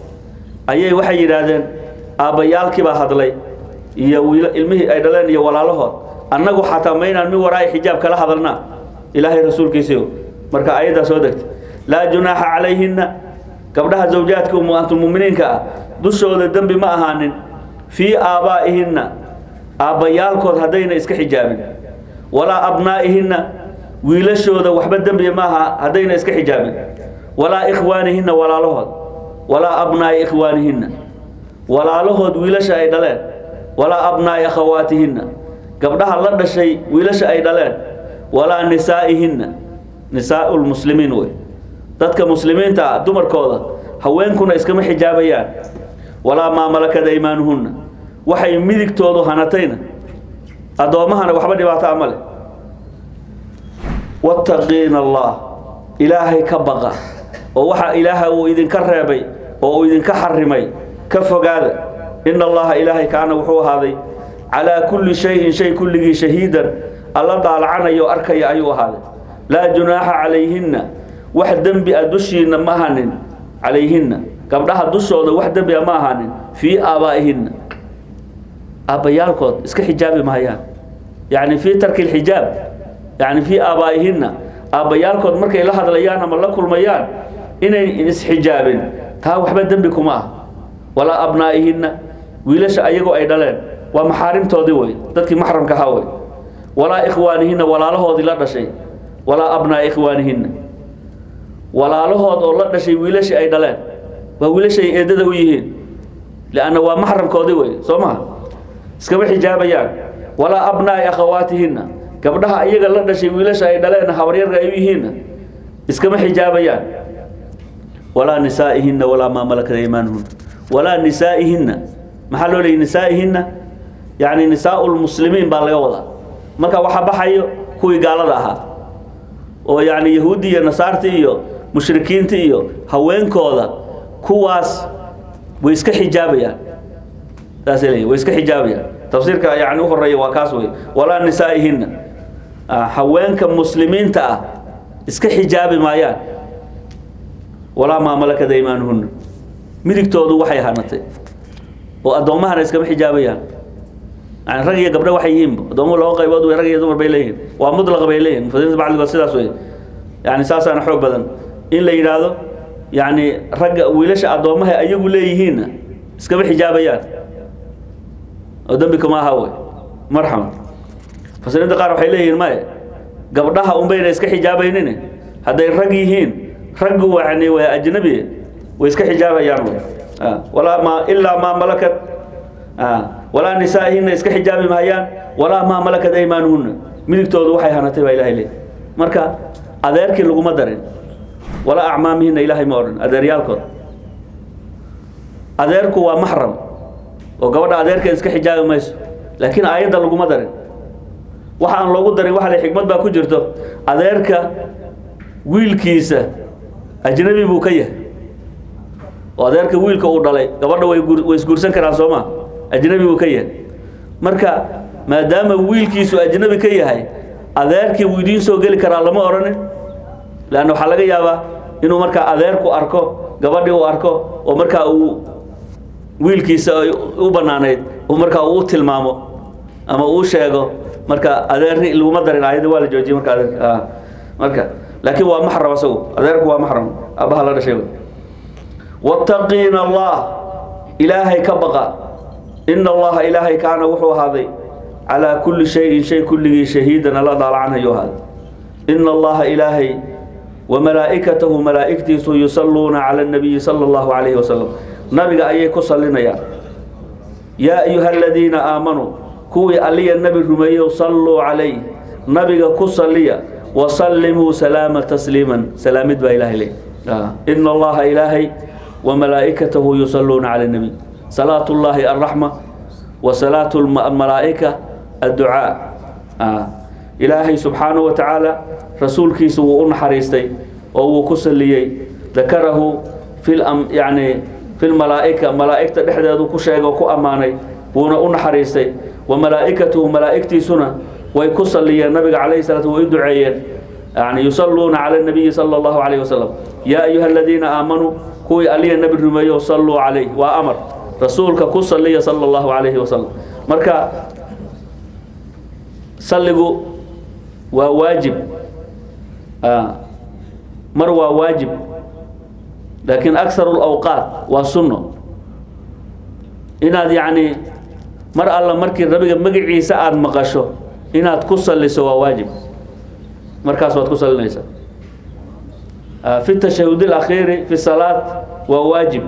ayay waxay yidhaahdeen aabbayaalkii baa hadlay iyo wiil ilmihii ay dhaleen iyo walaalahood annagu xataa maynaan min waraa'i xijaab kala hadalnaa ilaahay rasuulkiisiio marka ayaddaa soo degtay laa junaaxa calayhina gabdhaha zawjaadka ummaatulmuminiinka ah dushooda dembi ma ahaanin fii aabaa'ihinna aabbayaalkood haddayna iska xijaabin walaa abnaa'ihinna wiilashooda waxba dembi maaha haddayna iska xijaabin walaa ikhwaanihinna walaalahood walaa abnaa'i ikhwaanihinna walaalahood wiilasha ay dhaleen walaa abnaa'i akhawaatihinna gabdhaha la dhashay wiilasha ay dhaleen walaa nisaa'ihinna nisaa'u lmuslimiin wey dadka muslimiinta ah dumarkooda haweenkuna iskama xijaabayaan walaa maa malakad aymaanuhunna waxay midigtoodu hanatayna addoommahana waxba dhibaato ama leh wattaqiina allah ilaahay ka baqa oo waxa ilaaha uu idinka reebay oo uu idinka xarimay ka fogaada ina allaha ilaahay kaana wuxuu ahaaday calaa kulli shayin shay kulligii shahiidan alla daalacanayo arkaya ayuu ahaaday laa junaaxa calayhinna wax dembi a dushiinna ma ahanin calayhinna gabdhaha dushooda wax dembi a ma ahaanin fii aabaa'ihinna aabbayaalkood iska xijaabi mahayaan yacni fii tarki lxijaab yacni fii aabaa'ihinna aabbayaalkood markay la hadlayaan ama la kulmayaan inay isxijaabin taa waxba dembi kuma ah walaa abnaa'ihinna wiilasha ayagoo ay dhaleen waa maxaarimtoodii wey dadkii maxramka ahaa wey walaa ikhwaanihinna walaalahoodii la dhashay walaa abnaa'i ikhwaanihinna walaalahood oo la dhashay wiilashii ay dhaleen waa wiilashay eedada u yihiin lianna waa maxramkoodii wey soo maha iskama xijaabayaan walaa abnaa'i akhawaatihinna gabdhaha iyaga la dhashay wiilasha ay dhaleen habaryarka ay u yihiinna iskama xijaabayaan walaa nisaa'ihinna walaa maa malakat aymaanuhunna walaa nisaa'ihinna maxaa loo leeyay nisaa'ihinna yacni nisaa'u lmuslimiin baa laga wadaa marka waxaa baxayo kuwii gaalada ahaa oo yacni yahuuddi iyo nasaarti iyo mushrikiinta iyo haweenkooda kuwaas way iska xijaabayaan saasay leeyihin way iska xijaabayaan tafsiirka yani u horeeya waa kaas wey walaa nisaa'ihinna haweenka muslimiinta ah iska xijaabi maayaan walaa maa malakat aymaanuhunna midigtoodu waxay hanatay oo addoommahana iskama xijaabayaan yani rag iyo gabdho waxay yihiin addoomuhu laba qaybood wey rag iyo dumar bay leeyihiin waa mudlaq bay leeyihin mufasiriinta bacdigood sidaas wey yani saasaana xoog badan in la yidhaahdo yani ragga wiilasha addoommaha ayagu leeyihiinna iskama xijaabayaan oo dembi kama aha wey marxaban mufasiriinta qaar waxay leeyihiin maye gabdhaha unbayna iska xijaabaynin hadday rag yihiin raggu yani waa ajnabi way iska xijaabayaan wey walaa ma ilaa maa malakat walaa nisaa'ihina iska xijaabi mahayaan walaa maa malakat aymaanuhunna midigtoodu waxay hanatay baa ilahay leey marka adeerkii laguma darin walaa acmaamihina ilaahay ma odhan adeeryaalkood adeerku waa maxram oo gabadha adeerkeed iska xijaabi mayso laakiin aayadda laguma darin waxa aan loogu darin waxa le xikmad baa ku jirto adeerka wiilkiisa ajnabi buu ka yahay oo adeerka wiilka uu dhalay gabadha way way isguursan karaan soo ma ajnabi buu ka yahay marka maadaama wiilkiisu ajnabi ka yahay adeerkii wuu idiin soo geli karaa lama odhanin leanna waxaa laga yaabaa inuu markaa adeerku arko gabadhii uu arko oo markaa uu wiilkiisa ay u bannaanayd uu markaa uu tilmaamo ama uu sheego marka adeerni laguma darin aayadda waa la joojiyey marka adeerka marka laakiin waa maxram asagu adeerku waa maxram abaha la dhashay wattaqiina allah ilaahay ka baqa ina allaha ilaahay kaana wuxuu ahaaday calaa kulli shayin shay kulligii shahiidan alla daalacanhayu ahaaday ina allaha ilaahay wamalaa'ikatahu malaa'igtiisu yusalluuna cala annabiyi sala allahu calayhi wasalam nabiga ayay ku sallinayaan yaa ayuha aladiina aamanuu kuwii alliya nebi rumeeyow salluu calayh nabiga ku salliya wasallimuu salaama tasliiman salaamid baa ilahay leey ina allaha ilaahay wamalaa'ikatahu yusalluuna cala annabiy salaatu llaahi alraxma wa salaatu almalaa'ika adducaa ilaahay subxaanahu wa tacaala rasuulkiisa wuu u naxariistay oo wuu ku salliyey dakarahu fi yani fi lmalaa'ika malaa'igta dhexdeedu ku sheegay oo ku ammaanay wuuna u naxariistay wa malaa'ikatuhu malaa'igtiisuna way ku salliyeen nabiga calayhi salatu way u duceeyeen yani yusalluuna cala nabiyi sala allahu calayhi wasalam yaa ayuha aladiina aamanuu kuwii aliya nebi rumeeyo salluu calayh waa amar rasuulka ku salliya sala allahu calayhi wasalam marka salligu waa waajib mar waa waajib laakiin akharu lawqaat waa sunno inaad yacni mar alla markii nabiga magaciisa aada maqasho inaad ku salliso waa waajib markaas waad ku sallinaysaa fi tashahud اlakhiiri fi salaat waa waajib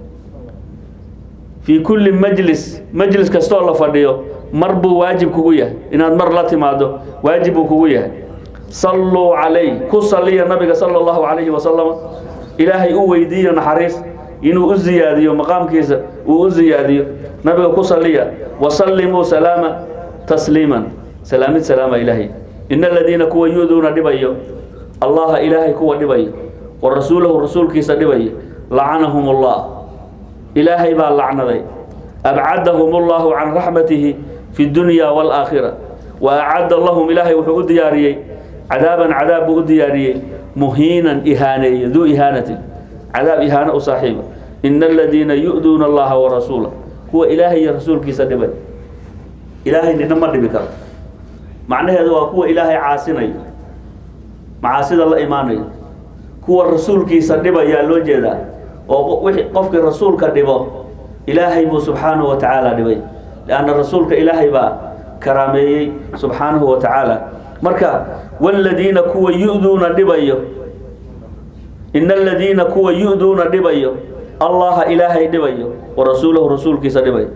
fii kulli majlis majlis kastoo la fadhiyo mar buu waajib kugu yahay inaad mar la timaado waajib buu kugu yahay salluu calayh ku salliya nabiga sala allahu calayhi wasalam ilaahay u weydiiyo naxariis inuu u ziyaadiyo maqaamkiisa uu u ziyaadiyo nabiga ku salliya wasallimuu salaama tasliiman salaamid salaama ilaahay ina aladiina kuwa yuduuna dhibayo allaha ilaahay kuwa dhibayo wa rasuulahu rasuulkiisa dhibayo lacanahum allah ilaahay baa lacnaday abcadahum allahu can raxmatihi fi dunya waalaakhira wa acadda lahum ilaahay wuxuu u diyaariyey cadaaban cadaab buu u diyaariyey muhiinan ihaaneeye duu ihaanatin cadaab ihaano u saaxiiba ina aladiina yu'duuna allaha warasuulah kuwa ilaahay iyo rasuulkiisa dhibay ilaahay nina ma dhibi karo macnaheedu waa kuwa ilaahay caasinayo macaasida la imaanayo kuwa rasuulkiisa dhibayaa loo jeedaa oo wixii qofkii rasuulka dhibo ilaahay buu subxaanahu wa tacaala dhibay lianna rasuulka ilaahay baa karaameeyey subxaanahu wa tacaala marka waladiina kuwa yu'duuna dhibayo ina aladiina kuwa yu'duuna dhibayo allaha ilaahay dhibayo wa rasuulahu rasuulkiisa dhibayo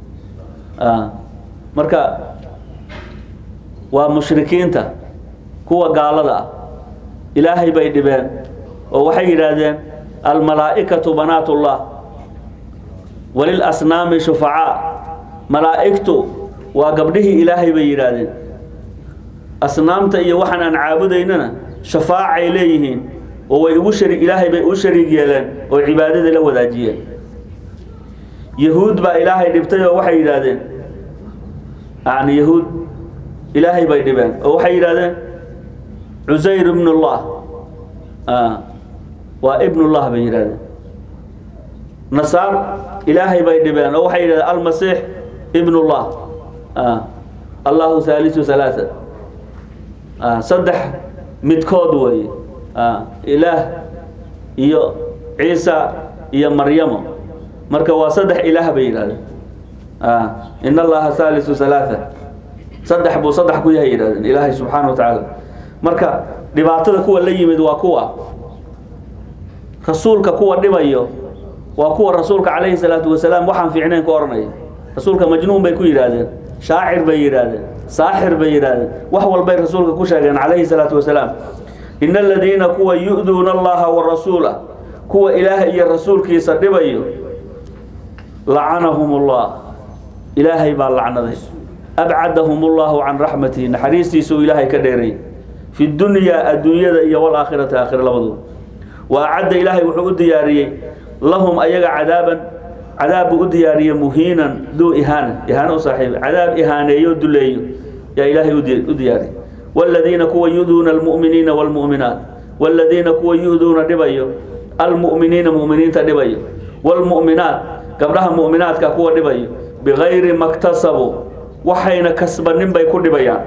marka waa mushrikiinta kuwa gaalada ah ilaahay bay dhibeen oo waxay yidhaahdeen almalaa'ikatu banaatullah walilasnaami shufacaa malaa'igtu waa gabdhihii ilaahay bay yidhaahdeen asnaamta iyo waxaan aan caabudaynana shafaacay leeyihiin oo way ugu shari ilaahay bay u shariig yeeleen oo cibaadada la wadaajiyeen yahuud baa ilaahay dhibtay oo waxay yidhaahdeen yani yahuud ilaahay bay dhibeen oo waxay yidhahdeen cusayr ibnullah waa ibnullah bay yidhahdeen nasaar ilaahay bay dhibeen oo waxay yidhahdeen almasiix ibnullah allahu haalisu halaaa saddex midkood weeye ilaah iyo ciisa iyo maryamo marka waa saddex ilaah bay yidhahdeen in allaha haalisu halaaa saddex buu saddex ku yahay yidhahdeen ilaahay subxaana wa tacaala marka dhibaatada kuwa la yimid waa kuwa rasuulka kuwa dhibayo waa kuwa rasuulka calayhi salaatu wasalaam waxaan fiicnayn ku odhanaya rasuulka majnuun bay ku yidhaahdeen shaacir bay yidhaahdeen saaxir bay yidhaahdeen wax walbay rasuulka ku sheegeen calayhi salaatu wasalaam in aladiina kuwa yu'duuna allaha wa rasuulah kuwa ilaahay iyo rasuulkiisa dhibayo lacanahum ullah ilaahay baa lacnaday abcadahum ullahu can raxmatihi naxariistiisuu ilaahay ka dheeray fi dunyaa adduunyada iyo walaakhirati aakhira labaduba wa acadda ilaahay wuxuu u diyaariyey lahum ayaga cadaaban cadaab buu u diyaariyey muhiinan duu ihaana ihaano u saaxiiba cadaab ihaaneeyo duleeyo yaa ilaahay u diyaariyey waaladiina kuwa yuduuna almu'miniina waalmu'minaat waaladiina kuwa yuduuna dhibayo almu'miniina mu'miniinta dhibayo waalmu'minaat gabdhaha mu'minaadka kuwa dhibayo bigayri maktasabuu waxayna kasbanin bay ku dhibayaan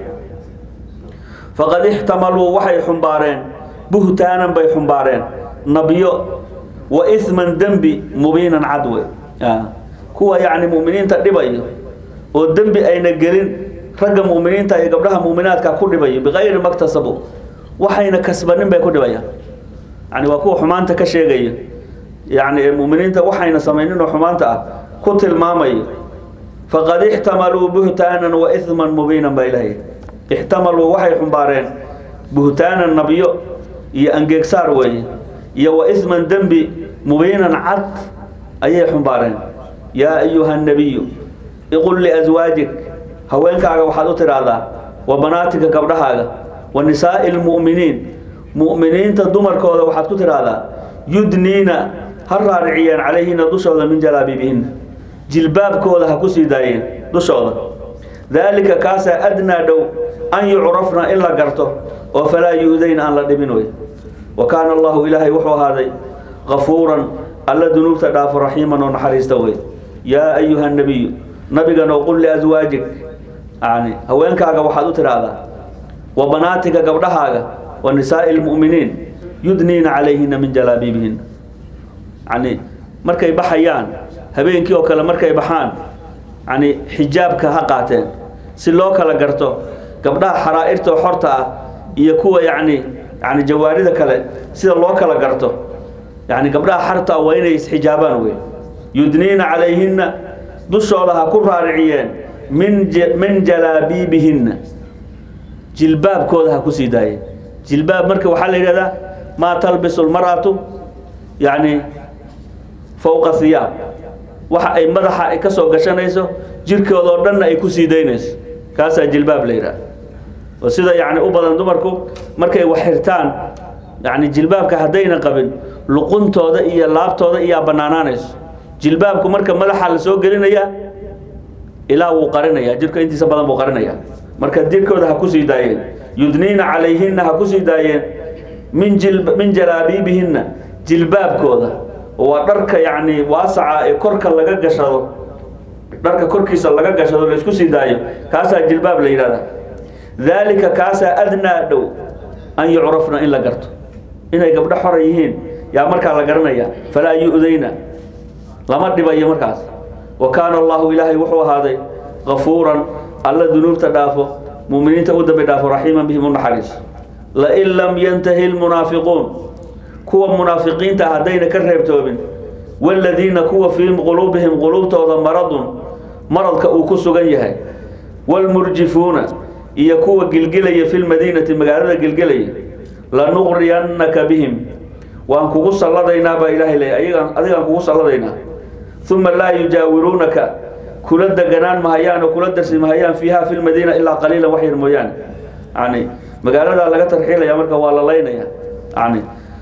faqad ixtamaluu waxay xumbaareen buhtaanan bay xumbaareen nabyo wa isman dembi mubiinan cadwe kuwa yacni mu'miniinta dhibayo oo dembi ayna gelin ragga mu'miniinta iyo gabdhaha mu'minaadka ku dhibayo bikayri maktasabu waxayna kasbanin bay ku dhibayaan yani waa kuwa xumaanta ka sheegaya yani mu'miniinta waxayna samaynin oo xumaanta ah ku tilmaamayo faqad ixtamaluu buhtaanan wa isman mubiinan baa ilahay ixtamaluu waxay xumbaareen buhtaanan nabyo iyo angeegsaar weeye iyo wa isman dembi mubiinan cad ayay xumbaareen yaa ayuha nabiyu iqul liaswaajik haweenkaaga waxaad u tidhaahdaa wa banaatika gabdhahaaga wa nisaa'i lmu'miniin mu'miniinta dumarkooda waxaad ku tidhaahdaa yudniina ha raariciyeen calayhina dushooda min jalaabiibihinna jilbaabkooda ha ku sii daayeen dushooda daalika kaasaa adnaa dhow an yucrafna in la garto oo falaa yu-dayna aan la dhibin wey wa kaana allahu ilaahay wuxuu ahaaday kafuuran alla dunuubta dhaafo raxiiman oo naxariista wey yaa ayuha nabiyu nabigano qul liaswaajik yani haweenkaaga waxaad u tidhaahdaa wa banaatika gabdhahaaga wa nisaa'i lmu'miniin yudniina calayhina min jalaabiibihin yani markay baxayaan habeenkii oo kale markay baxaan yani xijaabka ha qaateen si loo kala garto gabdhaha xaraa'irta oo xorta ah iyo kuwa yani yani jawaarida kale sida loo kala garto yani gabdhaha xarta waa inay isxijaabaan wey yudniina calayhinna dushooda ha ku raariciyeen min min jalaabiibihinna jilbaabkooda ha ku sii daayeen jilbaab marka waxaa la yidhahdaa maa talbisu lmar'atu yani fowqa hiyaab waxa ay madaxa ay ka soo gashanayso jirkooda oo dhanna ay ku sii daynayso kaasaa jilbaab la yidhaha oo sida yani u badan dumarku markay wax xirtaan yani jilbaabka haddayna qabin luquntooda iyo laabtooda iyaa bannaanaanayso jilbaabku marka madaxa la soo gelinaya ilaa wuu qarinaya jirka intiisa badan buu qarinaya marka jirkooda ha ku sii daayeen yudniina calayhinna ha ku sii daayeen min jil min jalaabiibihinna jilbaabkooda oo waa dharka yacni waasaca ee korka laga gashado dharka korkiisa laga gashado la isku sii daayo kaasaa jilbaab la yidhahdaa daalika kaasaa adnaa dhow an yucrafna in la garto inay gabdho xora yihiin yaa markaa la garanaya falaa yu-dayna lama dhibayo markaas wa kaana allahu ilaahay wuxuu ahaaday kafuuran alla dunuubta dhaafo muminiinta u dambi dhaafo raxiiman bihim u naxariis lain lam yantahi lmunaafiquun kuwa munaafiqiinta haddayna ka reebtoobin waaladiina kuwa fii quluubihim quluubtooda maradun maradka uu ku sugan yahay waalmurjifuuna iyo kuwa gilgilaya fi lmadiinati magaalada gilgilaya lanuqriyannaka bihim waan kugu salladaynaa baa ilaahay leey ayagaan adigaan kugu salladaynaa uma laa yujaawiruunaka kula deganaan mahayaan oo kula darsi mahayaan fiiha fi lmadiina ilaa qaliilan wax yar mooyaane yani magaaladaa laga tarxiilaya marka waa la laynaya yani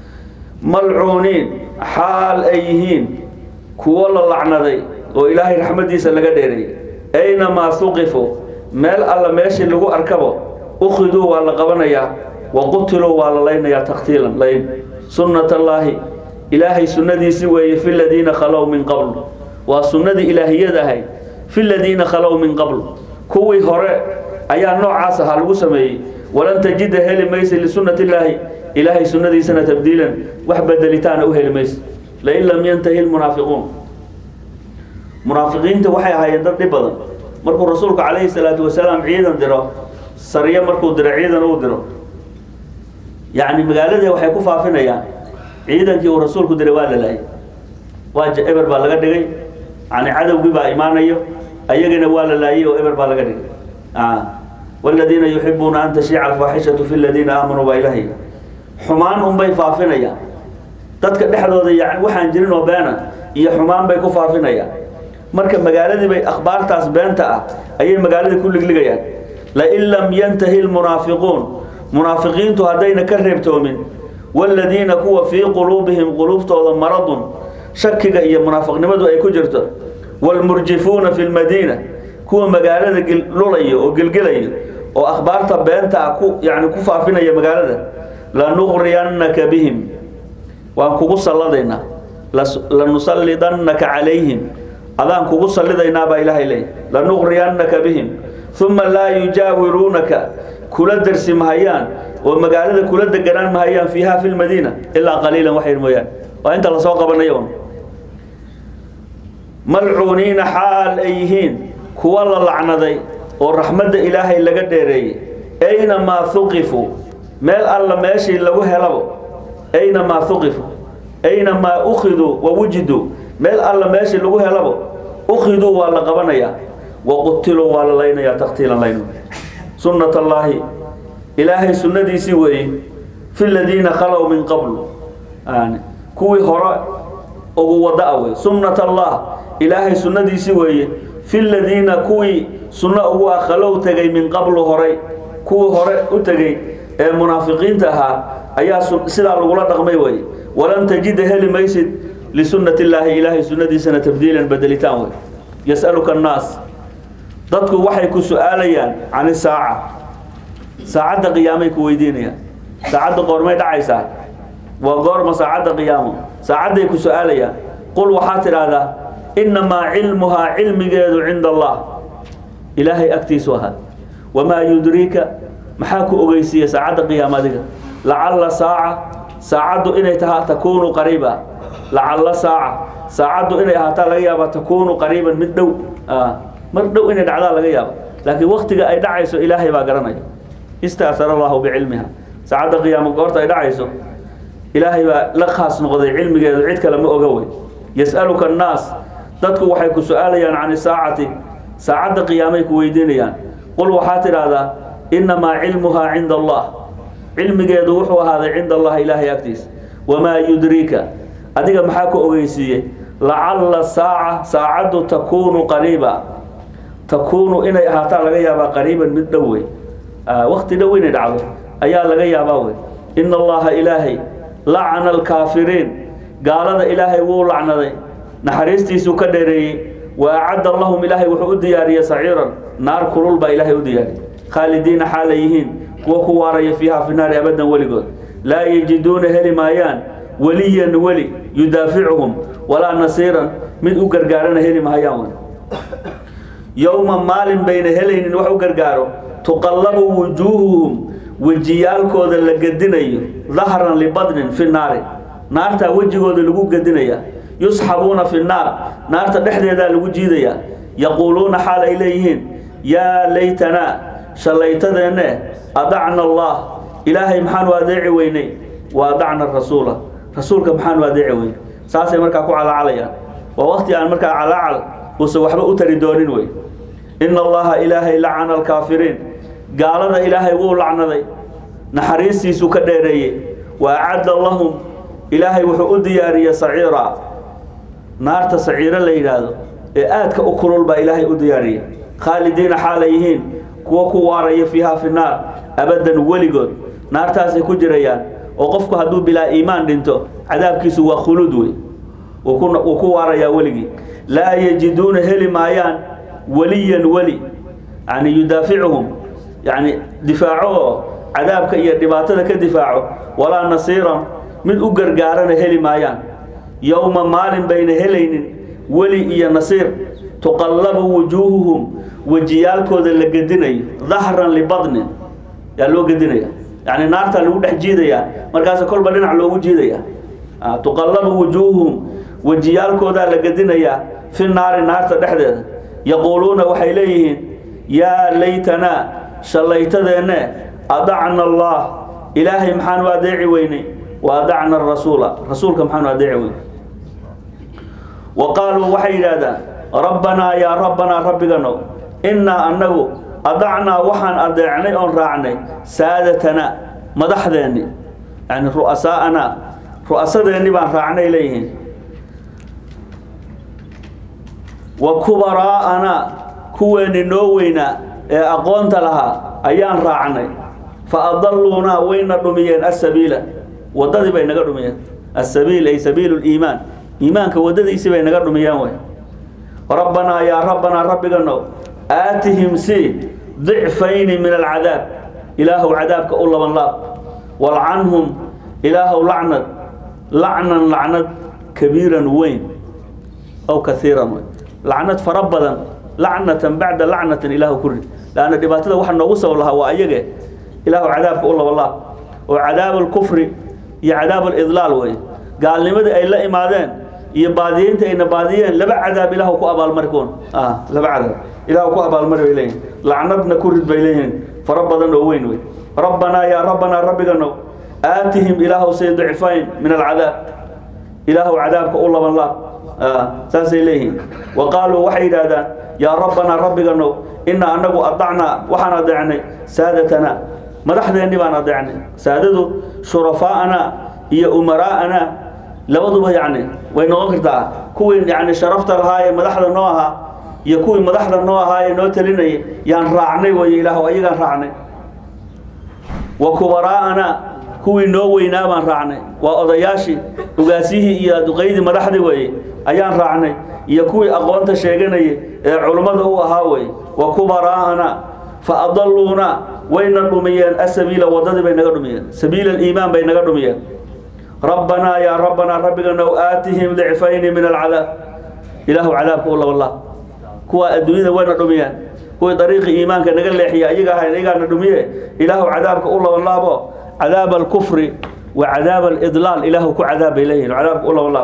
malcuuniin xaal ay yihiin kuwo la lacnaday oo ilaahay raxmaddiisa laga dheeray aynamaa huqifuu meel alla meeshii lagu arkabo ukhiduu waa la qabanayaa wa qutiluu waa la laynayaa takhtiilan layn sunnat allaahi ilaahay sunnadiisi weeye fi ladiina khalow min qabl waa sunnadii ilaahiyad ahayd fi ladiina khalow min qabl kuwii hore ayaa noocaas ahaa lagu sameeyey walan tajida heli maysa lisunnati illaahi ilaahay sunnadiisana tabdiilan wax bedelitaana u heli maysa lain lam yantahi lmunaafiquun munaafiqiinta waxay ahaayeen dad dhib badan markuu rasuulku calayhi salaatu wasalaam ciidan diro sariyo markuu diro ciidan uu diro yacni magaaladii waxay ku faafinayaan ciidankii uu rasuulku diray waa la laayay waa eber baa laga dhigay yani cadowgii baa imaanayo ayagana waa la laayay oo eber baa laga dhigay والذين يحبون أن تشيع الفاحشة في الذين آمنوا بإلهي xumaan unbay faafinayaan dadka dhexdooda yani waxaan jirin oo beena iyo xumaan bay ku faafinayaan marka magaaladii bay akhbaartaas beenta ah ayay magaaladii ku ligligayaan lain lam yantahi lmunaafiquun munaafiqiintu haddayna ka reebtoomin waaladiina kuwa fii quluubihim quluubtooda maradun shakiga iyo munaafiqnimadu ay ku jirto waalmurjifuuna fi lmadiina kuwa magaalada lulayo oo gelgelayo oo akhbaarta beenta ah ku yani ku faafinaya magaalada lanuqriyannaka bihim waan kugu salladaynaa lanusallidannaka calayhim adaan kugu sallidaynaa baa ilaahay leeyahy lanuqriyannaka bihim uma laa yujaawiruunaka kula dersi mahayaan oo magaalada kula deganaan mahayaan fiiha fi lmadiina ilaa qaliilan wax yar mooyaan waa inta lasoo qabanayo un malcuuniina xaal ay yihiin kuwa la lacnaday oo raxmadda ilaahay laga dheereeyey aynamaa huqifuu meel alla meeshii lagu helabo aynamaa huqifu aynamaa ukhiduu wa wujiduu meel alla meeshii lagu helabo ukhiduu waa la qabanayaa wa qutiluu waa la laynayaa taktiilan laynu sunnat allaahi ilaahay sunnadiisii weeye fi ladiina khalow min qablu kuwii hore ugu wada-a wey sunnat allah ilaahay sunnadiisii weeye fi ladiina kuwii sunno ugu ah khalow tegay min qablu horay kuwii hore u tegey ee munaafiqiinta ahaa ayaa sidaa lagula dhaqmay wey walan tajida heli maysid lisunnati illaahi ilaahay sunnadiisana tabdiilan bedelitaan wey yasaluka annaas dadku waxay ku su-aalayaan can isaaca saacadda qiyaamay ku weydiinayaan saacadda qoormay dhacaysaa waa goorma saacadda qiyaamo saacadday ku su-aalayaan qul waxaa tidhaahdaa innamaa cilmuhaa cilmigeedu cinda allah ilaahay agtiisu ahaa wamaa yudriika maxaa ku ogeysiiya saacadda qiyaamadiga lacalla saaca saacaddu inay tahaa takuunu qariiba lacalla saaca saacaddu inay ahaataa laga yaaba takuunu qariiban mid dhow mar dhow inay dhacdaa laga yaaba laakiin waktiga ay dhacayso ilaahay baa garanaya istaasara allahu bicilmiha saacadda qiyaamo goorta ay dhacayso ilaahay baa la khaas noqday cilmigeedu cid kale ma oga wey yas'aluka annaas dadku waxay ku su-aalayaan can isaacati saacadda qiyaamay ku weydiinayaan qul waxaa tidhaahdaa innamaa cilmuhaa cinda allah cilmigeedu wuxuu ahaaday cinda allah ilaahay agtiisa wamaa yudriika adiga maxaa ku ogeysiiyey lacalla saaca saacaddu takuunu qariiba takuunu inay ahaataa laga yaabaa qariiban mid dhow wey wakti dhow inay dhacdo ayaa laga yaabaa wey ina allaha ilaahay lacana alkaafiriin gaalada ilaahay wuu lacnaday naxariistiisuu ka dheereeyey wa acadda lahum ilaahay wuxuu u diyaariyey saciiran naar kulul baa ilaahay u diyaariyey khaalidiina xaala yihiin kuwa ku waaraya fiiha fi naari abadan weligood laa yajiduuna heli maayaan weliyan weli yudaaficuhum walaa nasiiran mid u gargaarana heli mahayaan wey yowma maalin bayna helaynin wax u gargaaro tuqallabu wujuuhuhum wejiyaalkooda la gedinayo dahran libadnin fi naari naartaa wejigooda lagu gedinaya yusxabuuna fi naar naarta dhexdeedaa lagu jiidayaa yaquuluuna xaal ay leeyihiin yaa laytanaa shallaytadeenne adacna allah ilaahay maxaanu adeeci weynay wa adacna rasuula rasuulka maxaanu adeeci weynay saasay markaa ku calaacalayaan waa wakti aan markaa calaacal uusan waxba u tari doonin wey ina allaha ilaahay lacana alkaafiriin gaalada ilaahay wuu lacnaday naxariistiisuu ka dheereeyey wa acadda lahum ilaahay wuxuu u diyaariyey saciira naarta saciiro la yidhaahdo ee aadka u kulul baa ilaahay u diyaariyey khaalidiina xaalay yihiin kuwa ku waaraya fiiha fi naar abadan weligood naartaasay ku jirayaan oo qofku hadduu bilaa iimaan dhinto cadaabkiisu waa khuluud wey wuu ku waarayaa weligii laa yajiduuna heli maayaan weliyan weli yani yudaaficuhum yani difaaco oo cadaabka iyo dhibaatada ka difaaco walaa nasiiran mid u gargaarana heli maayaan yowma maalin bayna helaynin weli iyo nasiir tuqallabu wujuuhuhum wejiyaalkooda la gedinayo dahran libadnin yaa loo gedinaya yani naartaa lagu dhex jiidayaa markaas kolba dhinac loogu jiidaya tuqallabu wujuuhuhum wejiyaalkoodaa la gedinayaa fi naari naarta dhexdeeda yaquuluuna waxay leeyihiin yaa laytanaa shallaytadeenne adacna allah ilaahay maxaanu adeeci weynay wa adacna arasuula rasuulka maxaanu adeeci weynay wa qaaluu waxay yidhaahdaan rabbanaa yaa rabbanaa rabbiganow innaa annagu adacnaa waxaan adeecnay oon raacnay saadatanaa madaxdeenni yani ru'asaa'anaa ru'asadeenni baan raacnay leeyihiin wa kubaraa'anaa kuweenni noo weynaa ee aqoonta lahaa ayaan raacnay fa adalluunaa wayna dhumiyeen asabiila waddadii bay naga dhumiyeen asabiil ay sabiilu liimaan iimaanka waddadiisii bay naga dhumiyeen way rabbanaa yaa rabbanaa rabbiganow aatihim si dicfayni min alcadaab ilaahow cadaabka u laban laab walcanhum ilaahow lacnad lacnan lacnad kabiiran weyn aw kaiiran wey lacnad fara badan lacnatan bacda lacnatin ilaahu ku rid laanna dhibaatada waxa noogu sabab lahaa waa ayage ilaahu cadaabka u laban laab oo cadaab alkufri iyo cadaab alidlaal wey gaalnimadii ay la imaadeen iyo baadiyeynta ayna baadiyeen laba cadaab ilaahu ku abaalmari kuwan laba cadaab ilaahu ku abaalmari bay leeyihin lacnadna ku rid bay leeyihiin fara badan oo weyn wey rabbanaa yaa rabbanaa rabbiganow aatihim ilaahu say dicfayn min alcadaab ilaahu cadaabka u laban laab saasay leeyihiin wa qaaluu waxay yidhaahdaan yaa rabbanaa rabbiganow ina anagu adacnaa waxaan adeecnay saadatanaa madaxdeenni baan adeecnay saadadu shurafaa'anaa iyo umaraa'anaa labaduba yacni way noqon kartaa kuwii yani sharafta lahaa ee madaxda noo ahaa iyo kuwii madaxda noo ahaa ee noo talinayay yaan raacnay wey ilaahu ayagaan raacnay wa kubaraa'anaa kuwii noo weynaa baan raacnay waa odayaashii ogaasyihii iyo duqaydii madaxdii weeye ayaan raacnay iyo kuwii aqoonta sheeganayay ee culummada u ahaa weye wa kubaraa'ana fa adalluuna wayna dhumiyeen asabiila waddadii bay naga dhumiyeen sabiila aliimaan bay naga dhumiyeen rabbanaa yaa rabbanaa rabbiganow aatihim dicfayni min alcadaab ilaahu cadaabka u labanlaab kuwaa adduunyada wayna dhumiyeen kuwii dariiqii iimaanka naga leexiya ayaga ahayn ayagaana dhumiye ilaahu cadaabka u labanlaabo cadaab alkufri wa cadaab alidlaal ilaahu ku cadaab bay leeyihin cadaabka u labanlaab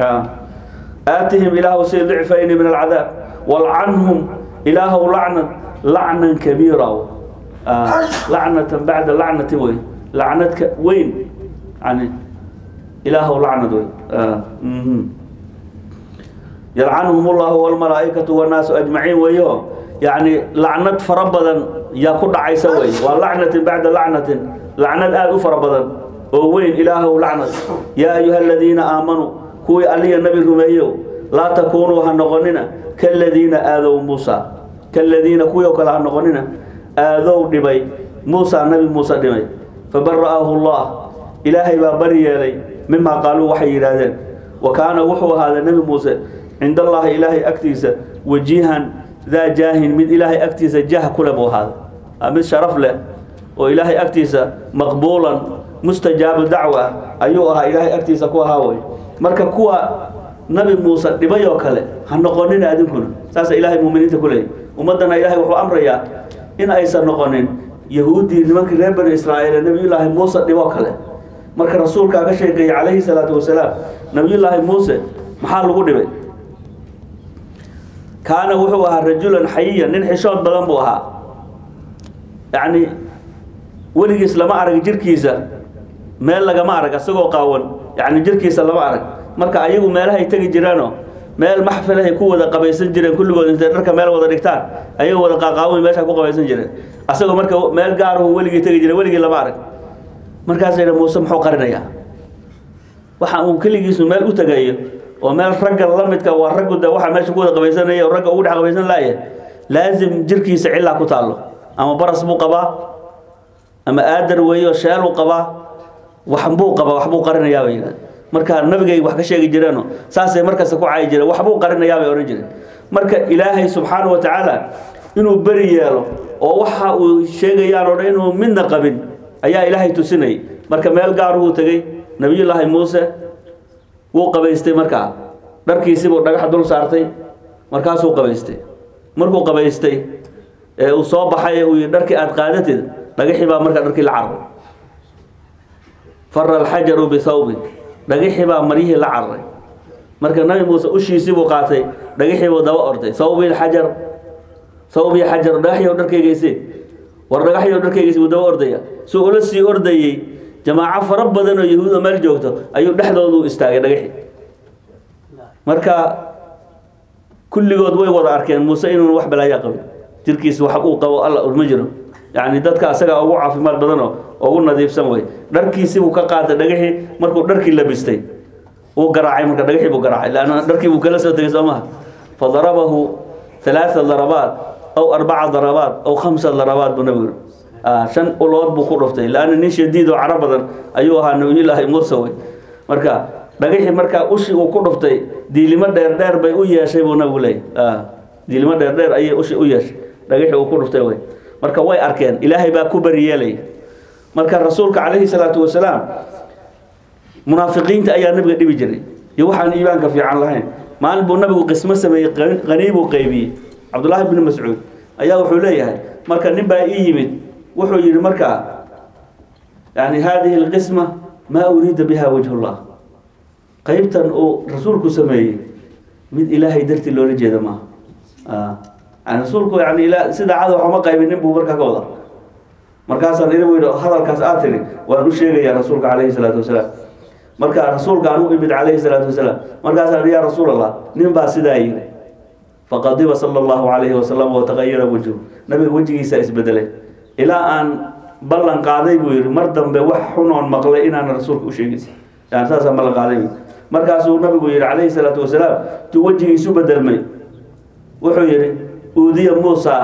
aatihim ilaahu si dicfayni min alcadaab walcanhum ilaahu lacnan lacnan kabiira lacnatan bacda lacnati wey lacnadka weyn yani ilaahu lacnad wey yalcanhum ullahu walmalaa'ikatu wannaasu ajmaciin weeyo yani lacnad fara badan yaa ku dhacaysa wey waa lacnatin bacda lacnatin lacnad aada u fara badan oo weyn ilaahow lacnad yaa ayuha aladiina aamanuu kuwii alliya nabi rumeeyow laa takuunuu ha noqonina kaladiina aadow muusa kaladiina kuwii oo kale ha noqonina aadow dhibay muusa nabi muuse dhibay fabara'ahu llah ilaahay baa bari yeelay mimaa qaaluu waxay yidhaahdeen wa kaana wuxuu ahaaday nebi muuse cind allaahi ilaahay agtiisa wajihan daa jaahin mid ilaahay agtiisa jah kule buu ahaaday mid sharaf leh oo ilaahay agtiisa maqbuulan mustajaabu dacwa ayuu ahaa ilaahay agtiisa ku ahaa wey marka kuwa nabi muuse dhibay oo kale ha noqonina adinkuna saasa ilaahay muminiinta ku leeyay ummaddana ilaahay wuxuu amrayaa in aysan noqonin yahuuddii nimankii reer bani israa'iil ee nabiyullaahi muuse dhiboo kale marka rasuulkaa ka sheekeeyey calayhi salaatu wasalaam nabiyullaahi muuse maxaa lagu dhibay kaana wuxuu ahaa rajulan xayiyan nin xishood badan buu ahaa yacni weligiis lama arag jirkiisa meel lagama arag isagoo qaawan yacni jirkiisa lama arag marka ayagu meelahay tegi jireenoo meel maxfilahay ku wada qabaysan jireen kulligood intay dharka meel wada dhigtaan ayagoo wada qaaqaawin meesha ku qabaysan jireen asagoo marka meel gaaruhu weligii tegi jiray weligii lama arag markaasa yidha muuse muxuu qarinayaa waxa uu keligiisu meel u tegayo oo meel ragga la midka waa raggu de waxa meesha ku wada qabaysanaya oo ragga ugu dhex qabaysan laaya laasim jirkiisa cillaa ku taallo ama baras buu qabaa ama aadar weeyo sheeluu qabaa waxbuu qabaa waxbuu qarinayaa bay yidhahda marka nabigay wax ka sheegi jireeno saasay markasta ku caayi jireen waxbuu qarinayaa bay odhan jireen marka ilaahay subxaana wa tacaala inuu beri yeelo oo waxa uu sheegayaan oo dhan inuu midna qabin ayaa ilaahay tusinayay marka meel gaaruhuu tegey nabiyullaahi muuse wuu qabaystay markaa dharkiisibuu dhagax dul saartay markaasuu qabaystay markuu qabaystay ee uu soo baxay uu yidhi dharkii aada qaadatid dhagaxii baa markaa dharkii la cararay fara alxajaru bithawbi dhagaxii baa maryihii la cararay marka nabi muuse ushiisii buu qaatay dhagaxii buu daba orday thawbi xajar thawbi xajar dhagaxii dharkaygayse war dhagaxii dharkaygayse buu daba ordaya suu ula sii ordayey jamaaco fara badan oo yahuud oo meel joogto ayuu dhexdoodu istaagay dhagaxii marka kulligood way wada arkeen muuse inuun wax balaayaa qabin jirkiisa wax uu qabo alla ma jiro yacni dadka asaga ugu caafimaad badan oo ugu nadiifsan wey dharkiisi buu ka qaatay dhagaxii markuu dharkii labistay uu garaacay marka dhagaxii buu garaacay laanna dharkii buu kala soo tegay soo maha fadarabahu ثلاثة ضربات أو أربع ضربات أو خمسة ضربات بنبي آه شن أولاد بكو رفتي لأن نيش جديد وعربا أيها نبي الله موسى مركا dhagaxii markaa ushi uu ku dhuftay diilimo dheer dheer bay u yeeshay buu nabigu leeyay diilimo dheer dheer ayay ushi u yeeshay dhagaxii uu ku dhuftay way marka way arkeen ilaahay baa ku bariyeelay marka rasuulka calayhi salaatu wasalaam munaafiqiinta ayaa nabiga dhibi jiray iyo waxaan iimaanka fiican lahayn maalin buu nabigu qismo sameeyey qanii buu qaybiyey cabdullaahi bni mascuud ayaa wuxuu leeyahay marka nin baa ii yimid wuxuu yidhi markaa yani hadihi alqisma maa uriida biha wajhullah qaybtan uu rasuulku sameeyey mid ilaahay dartii loola jeeda maaha yani rasuulku yani ila sida cada waxuma qaybinin buu markaa ka wada markaasaan idin yidhi hadalkaas aad tiri waan u sheegayaa rasuulka calayhi salaatu wasalaam marka rasuulka aan u imid calayhi salaatu wasalaam markaasaan yaa rasuul allah nin baa sidaa yidhi faqadiba sala allahu calayhi wasalam wataqayara wajhu nabiga wejigiisa isbedelay ilaa aan ballan qaaday buu yidhi mar dambe wax xunoon maqlay inaan rasuulka u sheegin yani saasaan ballan qaaday buu markaasuu nabigu yidhi calayhi salaatu wasalaam tuu wejigiisu bedelmay wuxuu yidhi uudiya muusa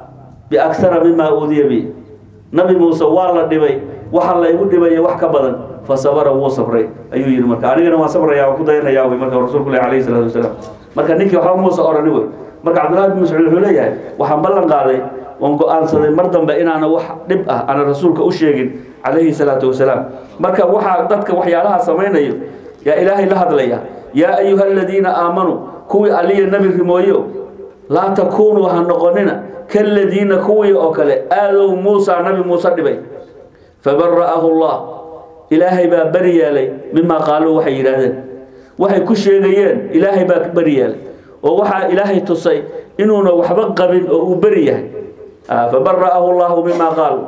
biaktara mima uudiya bi nabi muuse waa la dhibay waxa la igu dhibaya wax ka badan fasabara wuu sabray ayuu yidhi marka anigana waan sabraya waan ku dayanayaa wey marka rasuulku leh calayhi salaatu wasalaam marka ninkii waxba muuse orani wey marka cabdullahi bin mascuud wuxuu leeyahay waxaan ballan qaaday waan go-aansaday mar dambe inaana wax dhib ah aana rasuulka u sheegin calayhi salaatu wasalaam marka waxaa dadka waxyaalaha samaynayo yaa ilaahay la hadlaya yaa ayuha aladiina aamanuu kuwii aliya nebi rimooyo laa takuunuu ha noqonina kaladiina kuwii oo kale aadow muusa nabi muuse dhibay fabara'ahu allah ilaahay baa beri yeelay mimaa qaaluu waxay yidhaahdeen waxay ku sheegayeen ilaahay baa beri yeelay oo waxaa ilaahay tusay inuuna waxba qabin oo uu beri yahay fabara'ahu allahu mimaa qaaluu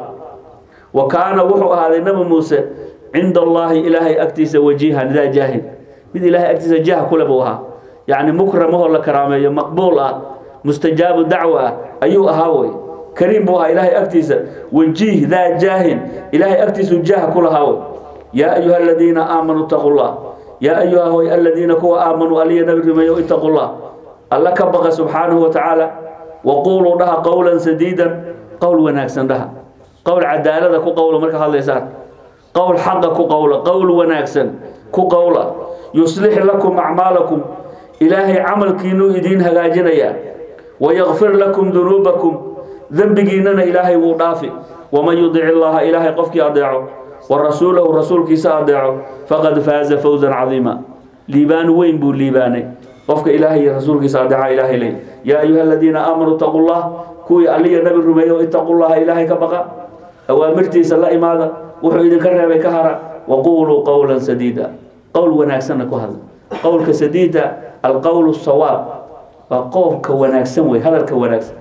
wa kaana wuxuu ahaaday nabi muuse cinda allaahi ilaahay agtiisa wajihan daa jaahid mid ilaahay agtiisa jah kule buu ahaa yacni mukramahoo la karaameeyo maqbuul ah mustajaabu dacwa ah ayuu ahaa wey kariim buu ahaa ilaahay agtiisa wajiih daa jaahin ilaahay agtiisu jah ku lahaa wey yaa ayuha aladiina aamanuu itaqu llah yaa ayuha hoy aladiina kuwa aamanuu aliya nabi rimeeyo itaqu llah alla ka baqa subxaanahu wa tacaala waquuluu dhaha qowlan sadiidan qowl wanaagsan dhaha qowl cadaalada ku qowla marka hadlaysaan qowl xaqa ku qowla qowl wanaagsan ku qowla yuslix lakum acmaalakum ilaahay camalkiinuu idiin hagaajinayaa wayakfir lakum dunuubakum dembigiinana ilaahay wuu dhaafi waman yudic illaha ilaahay qofkii adeeco wa rasuulahu rasuulkiisa adeeco faqad faaza fawzan cadiima liibaan weyn buu liibaanay qofka ilaahay iyo rasuulkiisa adeeca ilaahay ley yaa ayuha aladiina aamanuu itaqu llah kuwii aliya nabi rumeeyo itaqu llaha ilaahay ka baqa awaamirtiisa la imaada wuxuu idinka reebay ka hara waquuluu qowlan sadiida qowl wanaagsanna ku hadla qowlka sadiida alqowl sawaab waa qowlka wanaagsan wey hadalka wanaagsan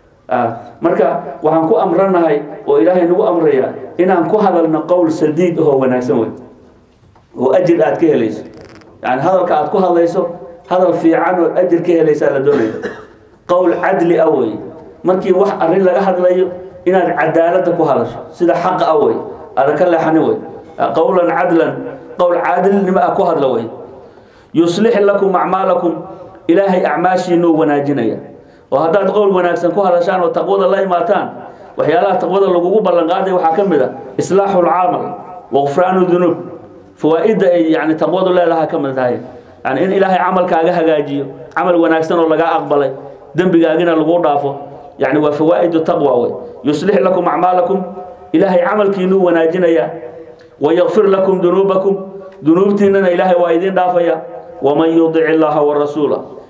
marka waxaan ku amranahay oo ilaahay nagu amraya inaan ku hadalno qowl sadiid ahoo wanaagsan wey oo ajir aad ka helayso yani hadalka aad ku hadlayso hadal fiican oo ajir ka helaysaa la doonaya qowl cadli ah wey markii wax arrin laga hadlayo inaad cadaalada ku hadasho sida xaqa ah wey aadan ka leexani wey qowlan cadlan qowl caadilnimo ah ku hadla wey yuslix lakum acmaalakum ilaahay acmaashiinuu wanaajinaya oo haddaad qowl wanaagsan ku hadashaan oo taqwada la imaataan waxyaalaha taqwada lagugu ballanqaaday waxaa ka mid a islaaxu lcaamal waqfraanu dunuub fawaa-idda ay yani taqwadu leedaha ka mid tahay yani in ilaahay camalkaaga hagaajiyo camal wanaagsan oo lagaa aqbalay dembigaagina lagu dhaafo yani waa fawaa'idu taqwa wey yuslix lakum acmaalakum ilaahay camalkiinuu wanaajinaya wayakfir lakum dunuubakum dunuubtiinana ilaahay waa idiin dhaafaya waman yudic illaaha warasuula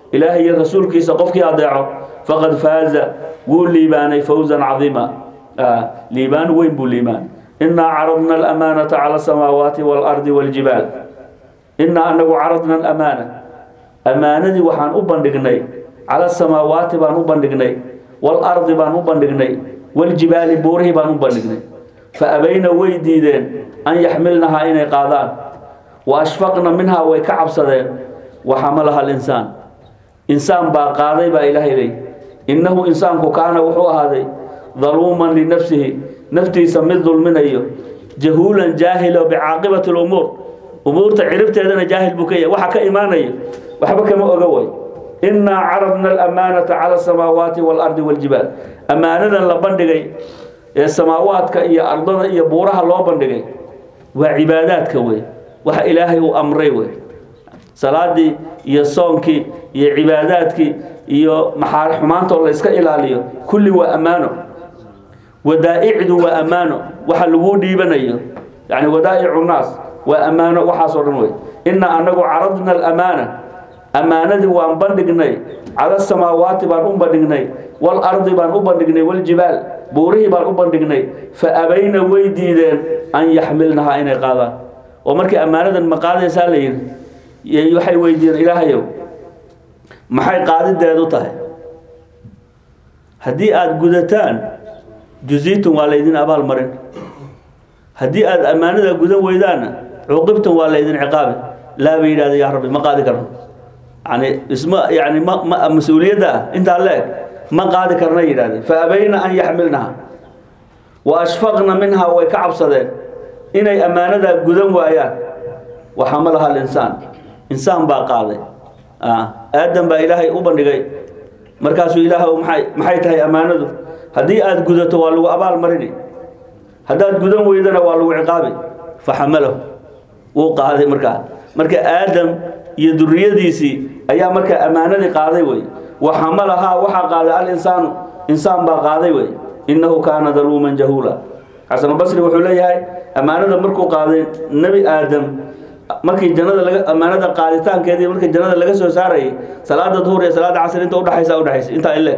ilaahay iyo rasuulkiisa qofkii adeeco faqad faaza wuu liibaanay fawzan cadiima liibaan weyn buu liibaan inaa caradna alamaanata cala asamaawaati waalardi waaljibaal inaa anagu caradna alamaana ammaanadii waxaan u bandhignay cala asamaawaati baan u bandhignay waalardi baan u bandhignay waljibaali buurihii baan u bandhignay fa abayna way diideen an yaxmilnahaa inay qaadaan wa ashfaqna minhaa way ka cabsadeen waxamalaha alinsaan insaan baa qaaday baa ilaahay leey innahu insaanku kaana wuxuu ahaaday daluuman linafsihi naftiisa mid dulminayo jahuulan jaahilo bicaaqibati lumuur umuurta ciribteedana jaahil buu ka yahay waxa ka imaanayo waxba kama oga way innaa caradna alamaanata cala asamaawaati waalardi waaljibaal ammaanadan la bandhigay ee samaawaadka iyo ardada iyo buuraha loo bandhigay waa cibaadaadka wey waxa ilaahay uu amray wey salaadii iyo soonkii iyo cibaadaadkii iyo maxaa xumaantoo la iska ilaaliyo kulli waa ammaano wadaa'icdu waa ammaano waxa laguu dhiibanayo yani wadaa'icu nnaas waa ammaano waxaasoo dhan wey inna anagu caradna alamaana ammaanadii waan bandhignay cala samaawaati baan u bandhignay waalardi baan u bandhignay waljibaal buurihii baan u bandhignay fa abayna way diideen an yaxmilnahaa inay qaadaan oo markii ammaanadan ma qaadaysaa la yidhi waxay weydiiyeen ilaahayow maxay qaadideedu tahay haddii aada gudataan juziitun waa laydin abaal marin haddii aada ammaanada gudan weydaanna cuqibtun waa laydin ciqaabi laa bay yidhahda yaa rabbi ma qaadi karno yani isma yani ma ma mas-uuliyadda ah intaa leeg ma qaadi karna yidhahdeen fa abayna an yaxmilnaha wa ashfaqna minhaa way ka cabsadeen inay ammaanadaa gudan waayaan waxamalaha alinsaan insaan baa qaaday aadam baa ilaahay u bandhigay markaasuu ilaah maay maxay tahay ammaanadu haddii aada gudato waa lagu abaal marini haddaad gudan weydana waa lagu ciqaabi faxamalahu wuu qaaday markaa marka aadam iyo duriyadiisii ayaa markaa ammaanadii qaaday wey waxamalahaa waxaa qaaday alinsaanu insaan baa qaaday wey innahu kaana daluuman jahuula xasanulbasri wuxuu leeyahay ammaanada markuu qaaday nebi aadam markii jannada laga ammaanada qaaditaankeedii markii jannada laga soo saarayay salaada duhur iyo salaada casr inta udhaxaysa udhaxaysa intaa ile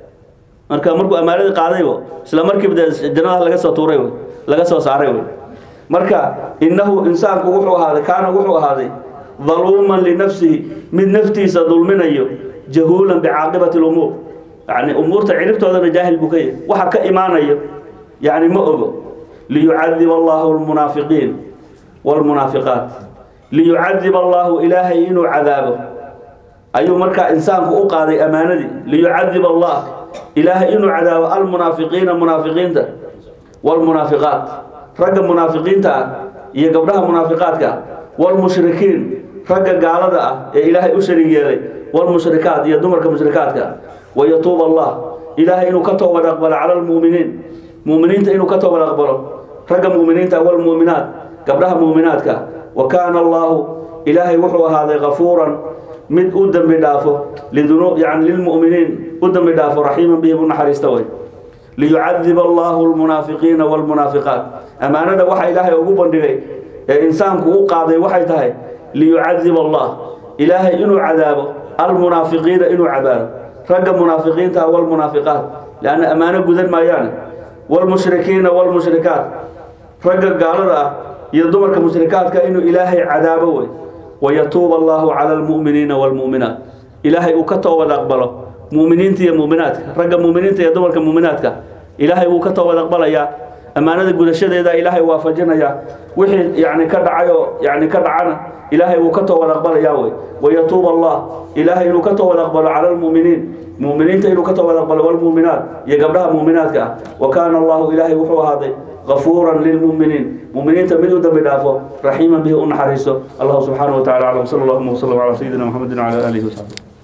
marka markuu ammaanadii qaadaybo isla markiiba dee jannada laga soo tuuray wey laga soo saaray wey marka innahu insaanku wuxuu ahaaday kaana wuxuu ahaaday daluuman linafsihi mid naftiisa dulminayo jahuulan bicaaqibati lumuur yani umuurta ciribtoodana jaahil buu ka yahay waxa ka imaanayo yani ma ogo liyucadib allahu lmunaafiqiin wlmunaafiqaat liyucadib allahu ilaahay inuu cadaabo ayuu markaa insaanku u qaaday ammaanadii liyucadib allah ilaahay inuu cadaabo almunaafiqiina munaafiqiinta wlmunaafiqaat ragga munaafiqiinta ah iyo gabdhaha munaafiqaadka ah wlmushrikiin ragga gaalada ah ee ilaahay u shariig yeelay wlmushrikaat iyo dumarka mushrikaadka wayatuub allah ilaahay inuu ka toobad aqbalo cala lmuuminiin muuminiinta inuu ka toobad aqbalo ragga muuminiinta wlmuuminaat gabdhaha muuminaadka wa kaana allaahu ilaahay wuxuu ahaaday kafuuran mid u dembi dhaafo lidunu yani lilmu'miniin u dembi dhaafo raxiiman bihim u naxariista way liyucadib allahu lmunaafiqiina wlmunaafiqaat ammaanada waxa ilaahay ugu bandhigay ee insaanku u qaaday waxay tahay liyucadib allah ilaahay inuu cadaabo almunaafiqiina inuu cadaabo ragga munaafiqiinta wlmunaafiqaat leanna ammaano gudan maayaane wlmushrikiina wlmushrikaat ragga gaalada ah iyo dumarka mushrikaadka inuu ilaahay cadaabo wey wayatuuba allahu cala almu'miniina waalmu'minaat ilaahay uu ka toobad aqbalo mu'miniinta iyo mu'minaadka ragga mu'miniinta iyo dumarka mu'minaadka ilaahay wuu ka toobad aqbalayaa ammaanada gudashadeeda ilaahay waafajinayaa wixii yani ka dhacay oo yani ka dhacana ilaahay wuu ka toobad aqbalayaa wey wayatuuba allah ilaahay inuu ka toobad aqbalo cala almu'miniin mu'miniinta inuu ka toobad aqbalo waalmu'minaat iyo gabdhaha mu'minaadka ah wa kaana allahu ilaahay wuxuu ahaaday غفورا للمؤمنين مؤمنين تمدوا دم دافو رحيما به ونحرسه الله سبحانه وتعالى اعلم صلى الله وسلم على سيدنا محمد وعلى اله وصحبه